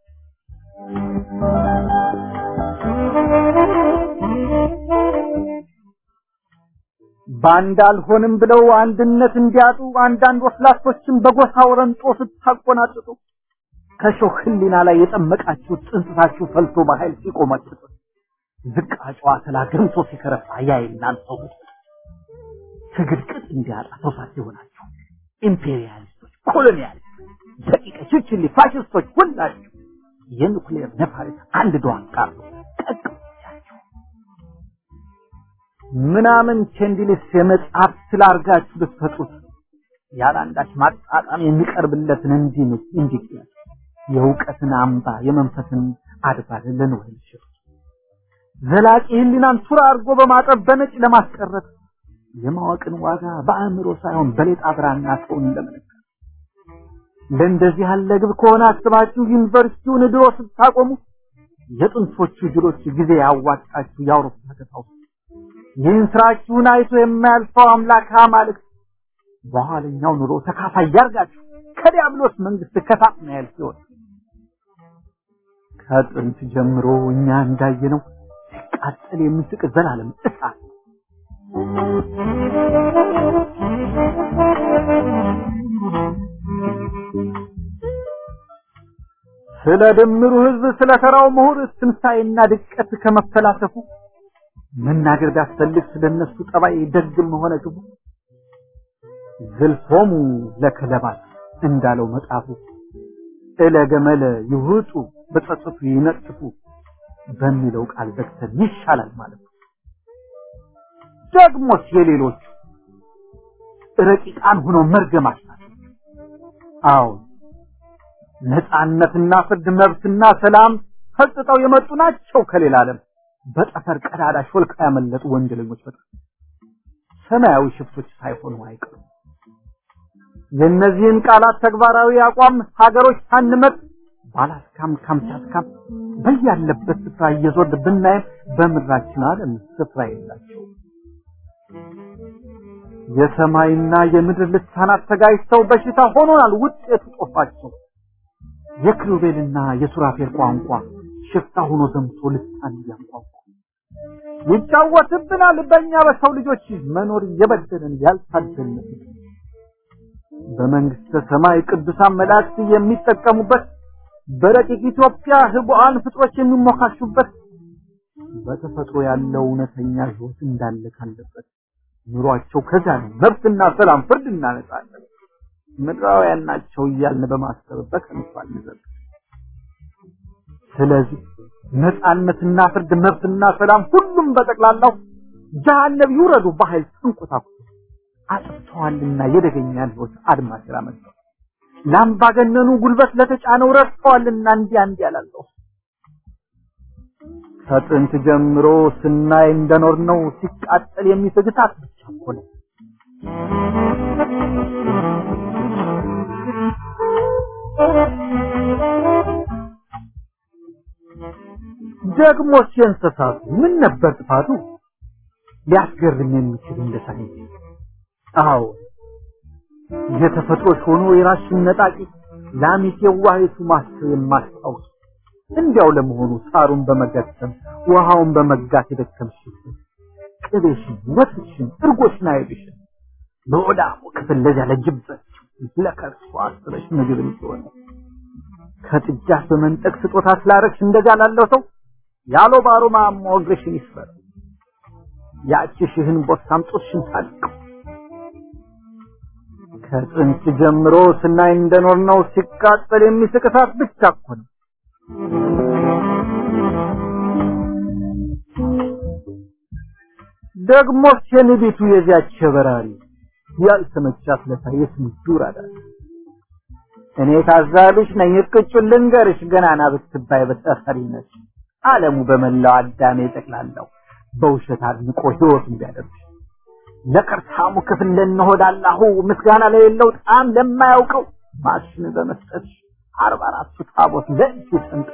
ባንድ አልሆንም ብለው አንድነት እንዲያጡ አንዳንድ ወስላቶችን በጎሳ ወረንጦ ስታቆናጥጡ ከሾህ ህሊና ላይ የጠመቃችሁት ጽንስታችሁ ፈልቶ በኃይል ሲቆመጥጡ ዝቃጫዋ ተላ ገምቶ ሲከረፋ ያ የእናንተው ትግል ቅጥ እንዲያጣ ተውሳት ይሆናችሁ ኢምፔሪያሊስቶች፣ ኮሎኒያሊስቶች፣ ደቂቀ ችችሊ ፋሽስቶች ሁላችሁ የኑክሌር ነፋሪት አንድ ዶዋን ቃሉ ጠቅቻችሁ ምናምን ቼንዲሊስ የመጽሐፍ ስላርጋችሁ ልትፈጥሩት ያለ አንዳች ማጣጣም የሚቀርብለትን እንዲህ እንዲህ የእውቀትን አምባ የመንፈስን አድባር ለንወል ይችላል ዘላቂ ህሊናን ቱራ አድርጎ በማጠብ በነጭ ለማስቀረት የማወቅን ዋጋ በአእምሮ ሳይሆን በሌጣ ብራና ሰውን ለመለካት ለእንደዚህ ያለ ግብ ከሆነ አስባችሁ ዩኒቨርሲቲውን ድሮ ስታቆሙ የጥንቶቹ ጅሎች ጊዜ ያዋጣችሁ የአውሮፓ ከተማ ይህን ስራችሁን አይቶ የማያልፈው አምላክ አማልክት በኋለኛው ኑሮ ተካፋይ ያርጋችሁ ከዲያብሎስ መንግስት ከሳጥናኤል ሲሆን ከጥንት ጀምሮ እኛ እንዳየነው ሲቃጠል የሚስቅ ዘላለም እሳት ስለ ድምሩ ህዝብ ስለ ተራው ምሁር ትንሣኤና ድቀት ከመፈላሰፉ መናገር ቢያስፈልግ ስለነሱ ጠባይ ደግም ሆነ ክፉ ዝልፎሙ ለከለባት እንዳለው መጽሐፉ እለ ገመለ ይውጡ በጸጸቱ ይነጥፉ በሚለው ቃል ዘግተን ይሻላል ማለት ነው። ደግሞስ የሌሎቹ ረቂቃን ሆኖ መርገማች ናቸው። አዎ ነፃነትና ፍርድ መብትና ሰላም ፈጽጠው የመጡ ናቸው ከሌላ ዓለም በጠፈር ቀዳዳ ሾልካ ያመለጡ ወንጀለኞች በጣም ሰማያዊ ሽፍቶች ሳይሆኑ አይቀሩም። የእነዚህን ቃላት ተግባራዊ አቋም ሀገሮች ሳንመጥ ባላስካም ካምቻትካም በያለበት ስፍራ እየዞር ብናይም በምድራችን ዓለም ስፍራ የላቸው። የሰማይና የምድር ልሳናት ተጋጭተው በሽታ ሆኖናል ውጤቱ ጦፋቸው። የክሩቤልና የሱራፌል ቋንቋ ሽፍታ ሆኖ ዘምቶ ልሳን እያንቋቋ ይጫወትብናል በእኛ በሰው ልጆች መኖር እየበደለን ያልታደልን በመንግስተ ሰማይ ቅዱሳን መላእክት የሚጠቀሙበት በረቂቅ ኢትዮጵያ ህቡአን ፍጥሮች የሚሞካሹበት በተፈጥሮ ያለው እውነተኛ ህይወት እንዳለ ካለበት ኑሯቸው ከዛ ነው። መብትና ሰላም፣ ፍርድና ነጻነት ምድራውያን ናቸው እያልን በማሰብ በከንቱ አንዘልቅ። ስለዚህ ነጻነትና ፍርድ፣ መብትና ሰላም ሁሉም በጠቅላላው ጀሃነም ይውረዱ በኃይል ተንቆታኩ አጥፍተዋልና የደገኛን ህይወት አድማስ ያመጣው ለአምባገነኑ ጉልበት ለተጫነው ረድተዋልና እንዲያ እንዲያ ያላለው ከጥንት ጀምሮ ስናይ እንደኖር ነው ሲቃጠል የሚፈግታት ብቻ እኮ ነው። ደግሞ የእንስሳቱ ምን ነበር ጥፋቱ? ሊያስገርም የሚችል እንደ ሳይንስ አዎ የተፈጥሮች ሆኖ የራስሽን ነጣቂ ላሚት የዋሂቱ ማስተው የማስታውስ እንዲያው ለመሆኑ ሳሩን በመገተም ውሃውን በመጋት የደከምሽ ቅቤሽን፣ ወተትሽን፣ እርጎሽን አይብሽን በወዳሙ ክፍል ለዚያ ለጅበት ለከርሷ አስበሽ ምግብ እንዲሆነ ከጥጃ በመንጠቅ ስጦታ ስላረግሽ እንደዛ ላለው ሰው ያሎ ባሮ ማሞ እግርሽን ይስበር ያቺ ሽህን ቦታም ጡትሽን ታልቀው ከጥንት ጀምሮ ስናይ እንደኖር ነው ሲቃጠል የሚስቅ እሳት ብቻ እኮ ነው። ደግሞ የንቢቱ የዚያች በራሪ ያልተመቻት ለታ የስንቱ ራዳል እኔ ታዛቢሽ ነኝ እቅጩን ልንገርሽ ገናና ብትባይ በተፈሪነት ዓለሙ በመላው አዳሜ ጠቅላላው በውሸት አድንቆ ህይወት እንዲያደርግ ለቅርታሙ ክፍል ለነሆዳላሁ ምስጋና ለሌለው ጣም ለማያውቀው ማሽን በመስጠት አርባ አራቱ ታቦት ለእጁ ሰንጥቆ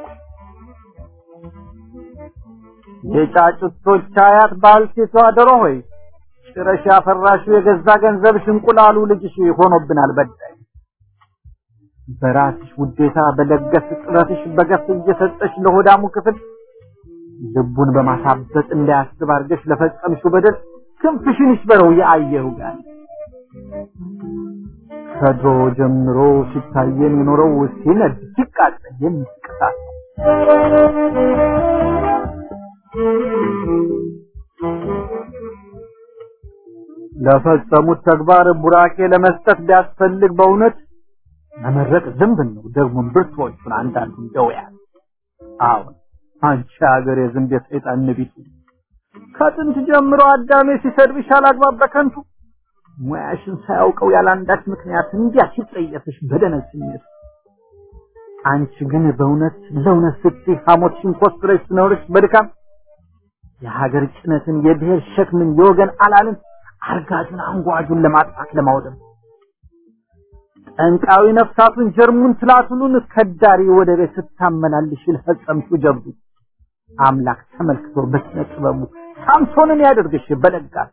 የጫጩቶች አያት ባልቴቷ ዶሮ ሆይ ጭረሽ ያፈራሽው የገዛ ገንዘብሽ እንቁላሉ ልጅሽ ሆኖብናል በዳይ በራስሽ ውዴታ በለገስ ጥረትሽ በገፍ እየሰጠሽ ለሆዳሙ ክፍል ልቡን በማሳበጥ እንዳያስብ አድርገሽ ለፈጸምሽው በደል ክንፍሽን ይስበረው የአየሩ ጋር ከድሮ ጀምሮ ሲታየን የኖረው ሲነድ ሲቃጠል የሚስቅሳት ለፈጸሙት ተግባር ቡራኬ ለመስጠት ቢያስፈልግ በእውነት መመረቅ ዝንብን ነው። ደግሞም ብርቱዎቹን አንዳንዱን ደውያል። አሁን አንቺ ሀገር የዝንብ የሰይጣን ንቢቱ ከጥንት ጀምሮ አዳሜ ሲሰድብሽ አላግባብ በከንቱ ሙያሽን ሳያውቀው ያላንዳች ምክንያት እንዲያ ሲጠየፍሽ በደነዝ ስሜት አንቺ ግን በእውነት ለእውነት ስትይ ሐሞትሽን ኮስትረሽ ትኖርሽ በድካም የሀገር ጭነትን የብሔር ሸክምን የወገን አላልን አርጋጁን አንጓጁን ለማጥፋት ለማውደም ጠንቃዊ ነፍሳቱን ጀርሙን ትላትሉን ከዳሪ ወደ ቤት ስታመላልሽ ለፈጸምሽው ጀብዱ አምላክ ተመልክቶ በስነ ጥበቡ ሳምሶንን ያደርግሽ በለጋስ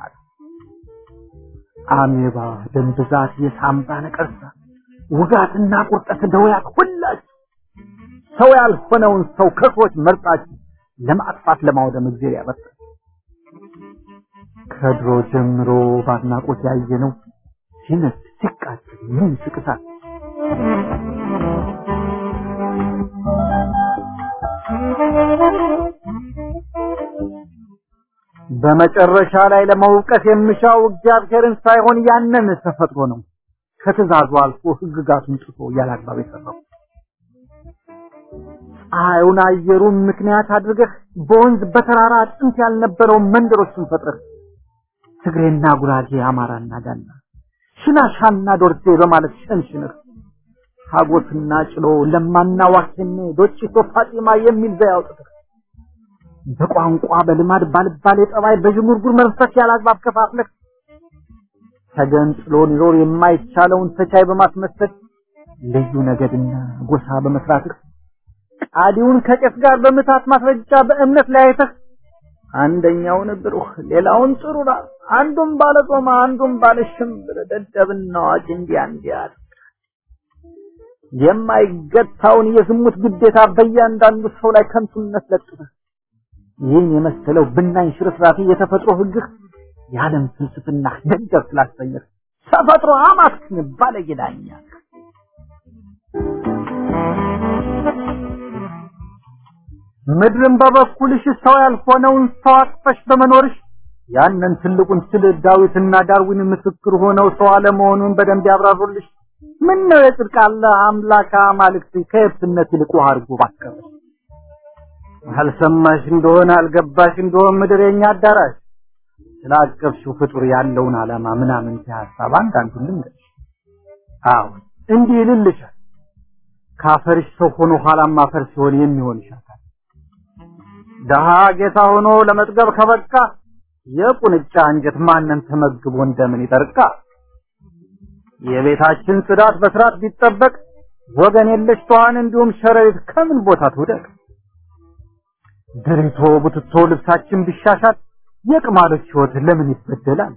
አሜባ፣ ደም ብዛት፣ የሳምባ ነቀርሳ፣ ውጋትና ቁርጠት ደውያት ሁላችሁ ሰው ያልሆነውን ሰው ከሰዎች መርጣችሁ ለማጥፋት ለማውደም እግዚአብሔር ያበርታ። ከድሮ ጀምሮ ባድናቆት ያየነው ሲነድ ሲቃጠል ምን ስቅሳት በመጨረሻ ላይ ለመውቀስ የምሻው እግዚአብሔርን ሳይሆን ያንን ተፈጥሮ ነው። ከትእዛዙ አልፎ ሕግጋቱን ጥሶ ያላግባብ የሰራው ፀሐዩን አየሩን ምክንያት አድርገህ በወንዝ በተራራ ጥንት ያልነበረውን መንደሮችን ፈጥረህ ትግሬና ጉራጌ፣ አማራና ጋና፣ ሽናሻና ዶርዜ በማለት ሸንሽነህ ሀጎትና ጭሎ ለማና ዋኬኔ ዶጭቶ ፋጢማ የሚል ዘዬ አውጥተህ በቋንቋ በልማድ ባልባሌ ጠባይ በዥንጉርጉር መንፈስ ያላግባብ ከፋፍለህ ተገንጥሎ ሊኖር የማይቻለውን ተቻይ በማስመሰል ልዩ ነገድና ጎሳ በመስራትህ ቃዲውን ከቄስ ጋር በምታት ማስረጃ በእምነት ለያይተህ አንደኛውን ብሩህ ሌላውን ጥሩራ አንዱም ባለ ጾማ አንዱም ባለ ሽምብር ደደብና አዋቂ እንዲያ እንዲያ የማይገታውን የዝሙት ግዴታ በእያንዳንዱ ሰው ላይ ከንቱነት ለጥፈህ ይህን የመሰለው ብናኝ ሽርፍራፊ የተፈጥሮ ህግህ የዓለም ፍልስፍና ደገፍ ስላሰኘህ ተፈጥሮ አማክን ባለጌዳኛ ምድርን በበኩልሽ ሰው ያልሆነውን ሰው አቅፈሽ በመኖርሽ ያንን ትልቁን ስል ዳዊትና ዳርዊን ምስክር ሆነው ሰው አለመሆኑን በደንብ ያብራሩልሽ። ምን ነው የጽድቅ አለ አምላክ አማልክት ከየብስነት ይልቅ ውሃ አድርጎ ባቀረሽ። አልሰማሽ እንደሆነ አልገባሽ እንደሆነ ምድር የኛ አዳራሽ ስላቀፍሽው ፍጡር ያለውን ዓላማ ምናምን ሀሳብ አንዳንዱን ልንገርሽ። አዎ እንዲህ ይልልሻል። ካፈርሽ ሰው ሆኖ ኋላም አፈር ሲሆን የሚሆንሽ አካል ደሃ ጌታ ሆኖ ለመጥገብ ከበቃ የቁንጫ አንጀት ማንን ተመግቦ እንደምን ይጠርቃ? የቤታችን ጽዳት በስርዓት ቢጠበቅ ወገን የለሽ ተዋን እንዲሁም ሸረሪት ከምን ቦታ ትውደቅ? ድሪቶ ቡትቶ ልብሳችን ቢሻሻል የቅማሎች ሕይወት ለምን ይበደላል?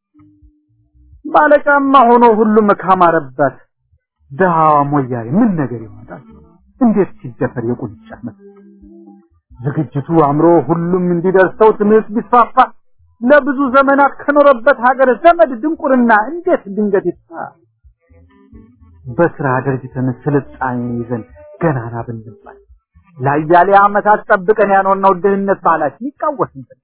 ባለጫማ ሆኖ ሁሉም ካማረበት ድሃዋ ሞያሪ ምን ነገር ይሆናል? እንዴት ሲደፈር የቁንጫ መስ ዝግጅቱ አምሮ ሁሉም እንዲደርሰው ትምህርት ቢስፋፋ ለብዙ ዘመናት ከኖረበት ሀገር ዘመድ ድንቁርና እንዴት ድንገት ይጥፋ? በስራ ደርጅተን ስልጣኔ ይዘን ገናና ብንባል ለአያሌ ዓመታት ጠብቀን ያኖርነው ድህነት ባህላችን ይቃወስብን።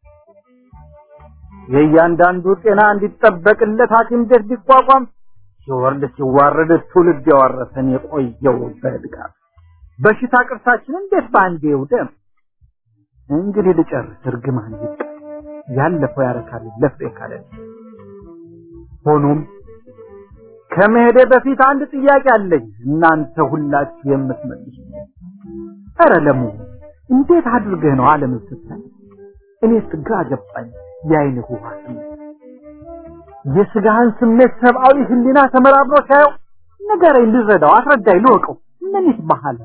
የእያንዳንዱ ጤና እንዲጠበቅለት ሐኪም ቤት ቢቋቋም ሲወርድ ሲዋረድ ትውልድ ያወረሰን የቆየው በድጋፍ በሽታ ቅርሳችን እንዴት በአንዴ ይውደም? እንግዲህ ልጨርስ፣ እርግማን ይብቃ። ያለፈው ያረካል ለፍሬ ካለ ሆኖም ከመሄዴ በፊት አንድ ጥያቄ አለኝ እናንተ ሁላችሁ የምትመልሱ ኧረ ለመሆኑ እንዴት አድርገህ ነው ዓለምን ስታይ እኔስ ግራ ገባኝ የአይንህ ውሃ ስሜት የስጋህን ስሜት ሰብአዊ ህሊና ተመራምሮ ሳየው ንገረኝ ልረዳው አስረዳኝ ልወቀው ምን ይስማሃል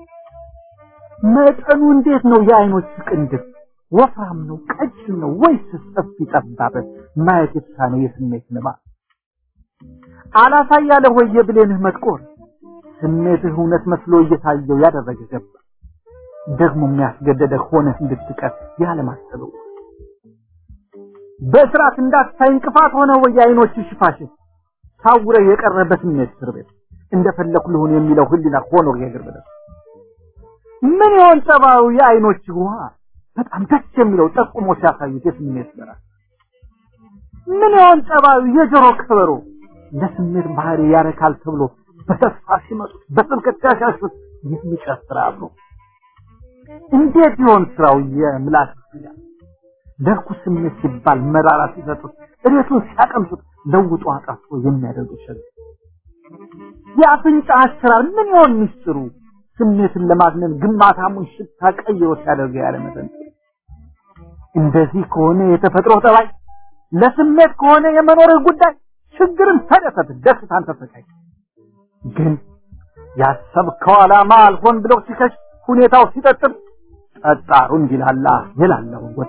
መጠኑ እንዴት ነው የአይኖች ቅንድብ ወፍራም ነው ቀጭን ነው ወይስ ሰፊ ጠባብ ማየት የተሳነው የስሜት ንባብ አላሳይ ያለ ወይ የብሌንህ መጥቆር ስሜትህ እውነት መስሎ እየታየው ያደረገ ገባ ደግሞ የሚያስገደደ ሆነህ እንድትቀር ያለማሰበው በስርዓት እንዳታይ እንቅፋት ሆነ ወይ የአይኖች ሽፋሽፍ ታውረ የቀረ በስሜት እስር ቤት እንደፈለኩ ልሁን የሚለው ህሊና ሆኖ የእግር በደስ ምን ይሆን ጸባዩ የአይኖች ውሃ በጣም ደስ የሚለው ጠቁሞ ሲያሳዩት የስሜት በራ ምን ይሆን ጸባዩ የጆሮ ከበሮ ለስሜት ባህሪ ያረካል ተብሎ በተስፋ ሲመጡት በስብከት ሲያሻሹት የሚጨፍር አብሮ እንዴት ይሆን ስራው የምላስ ስጋ ለርኩ ስሜት ሲባል መራራ ሲሰጡት እሬቱን ሲያቀምሱት ለውጦ አጣፍቶ የሚያደርጉት ሸግ የአፍንጫ አሰራር ምን ይሆን ሚስጥሩ ስሜትን ለማግነን ግማታሙን ሽታ ቀይሮ ሲያደርገው ያለ መጠን እንደዚህ ከሆነ የተፈጥሮ ጠባይ ለስሜት ከሆነ የመኖርህ ጉዳይ ችግርን ተደሰት ደስታን ተሰቃይ ግን ያሰብከው ዓላማ አልሆን ብሎ ሲከሽ ሁኔታው ሲጠጥር ጠጣሩ እንዲላላ የላለውን ወጥ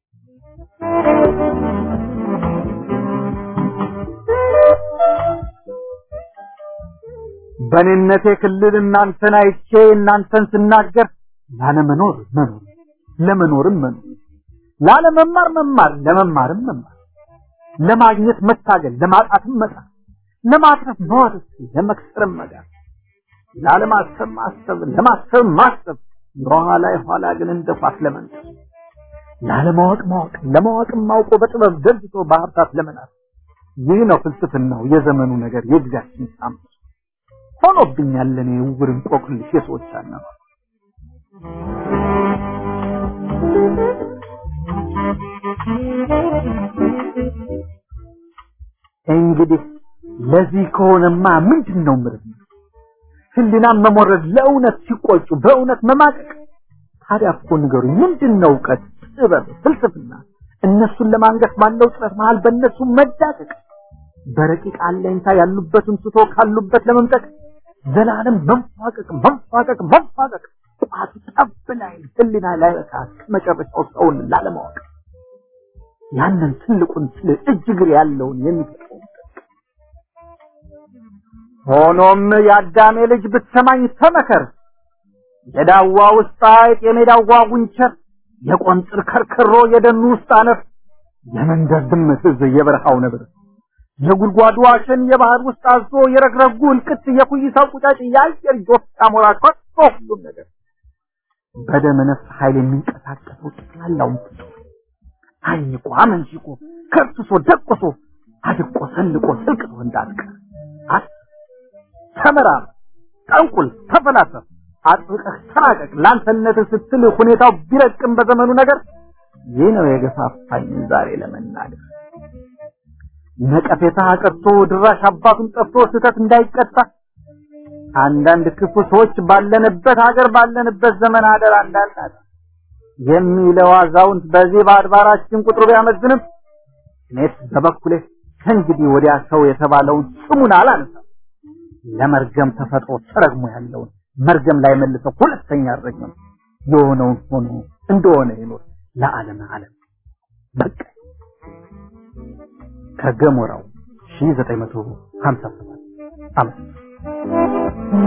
በኔነቴ ክልል እናንተን አይቼ እናንተን ስናገር ላለመኖር መኖር ለመኖርም መኖር ላለመማር መማር ለመማርም መማር ለማግኘት መታገል ለማጣትም መጣር ለማትረፍ መዋደስ ለመክሰርም መጋር ላለማሰብ ማሰብ ለማሰብ ማሰብ የኋላ የኋላ ግን እንደ ኳስ ለመንጠር ላለማወቅ ማወቅ ለማወቅም ማውቆ በጥበብ ደርጅቶ በሀብታት ለመናት ይህ ነው ፍልስፍናው የዘመኑ ነገር የጊዜያችን ሳምንት ሆኖብኛል ለኔ ውር እንቆቅልሽ የሰዎች አናማ እንግዲህ ለዚህ ከሆነማ ምንድን ነው ምርምር ህሊናን መሞረድ ለእውነት ሲቆጩ በእውነት መማቀቅ ታዲያ እኮ ንገሩኝ ምንድን ነው እውቀት ጥበብ ፍልስፍና እነሱን ለማንገስ ባለው ጥረት መሃል በእነሱ መዳቀቅ በረቂቅ አለኝታ ያሉበትን ስቶ ካሉበት ለመምጠቅ ዘላለም መንፋቀቅ መንፋቀቅ መንፋቀቅ ጧቱ ጠብ ላይ ህሊና ላይ በቃ መጨረሻው ሰውን ላለማወቅ ያንን ትልቁን ስለ እጅ እግር ያለውን የሚፈጥረው ሆኖም የአዳሜ ልጅ ብትሰማኝ ተመከር የዳዋ ውስጥ አይጥ የሜዳዋ ጉንቸር የቆንጥር ከርከሮ የደኑ ውስጥ አነፍ የመንደር ድመት የበረሃው ነብር የጉድጓዱ አሸን የባህር ውስጥ አዞ የረግረጉ እልቅት የኩይሳው ቁጫጭ የአየር ጆፍ አሞራ ከቶ ሁሉም ነገር በደመ ነፍስ ኃይል የሚንቀሳቀሰው ጠቅላላውን ፍጡር አኝቆ አመንሽቆ ከርትሶ ደቆሶ አድቆ ሰልቆ ስልቅቶ እንዳትቀር አስ ተመራመር፣ ጠንቁል፣ ተፈላሰፍ፣ አጥብቀህ ተራቀቅ። ላንተነት ስትል ሁኔታው ቢረቅም በዘመኑ ነገር ይህ ነው የገፋፋኝ ዛሬ ለመናገር። ነቀፌታ ቀርቶ ድራሽ አባቱን ጠፍቶ ስህተት እንዳይቀጣ አንዳንድ ክፉ ሰዎች ባለንበት ሀገር ባለንበት ዘመን አደር እንዳናጣ የሚለው አዛውንት በዚህ በአድባራችን ቁጥሩ ቢያመዝንም እኔስ በበኩሌ ከእንግዲህ ወዲያ ሰው የተባለውን ስሙን አላነሳም። ለመርገም ተፈጥሮ ተረግሞ ያለውን መርገም ላይ መልሰው ሁለተኛ አልረግምም። የሆነውን ሆኖ እንደሆነ ይኖር ለዓለም ዓለም በቃ ከገሞራው 1957 ዓመት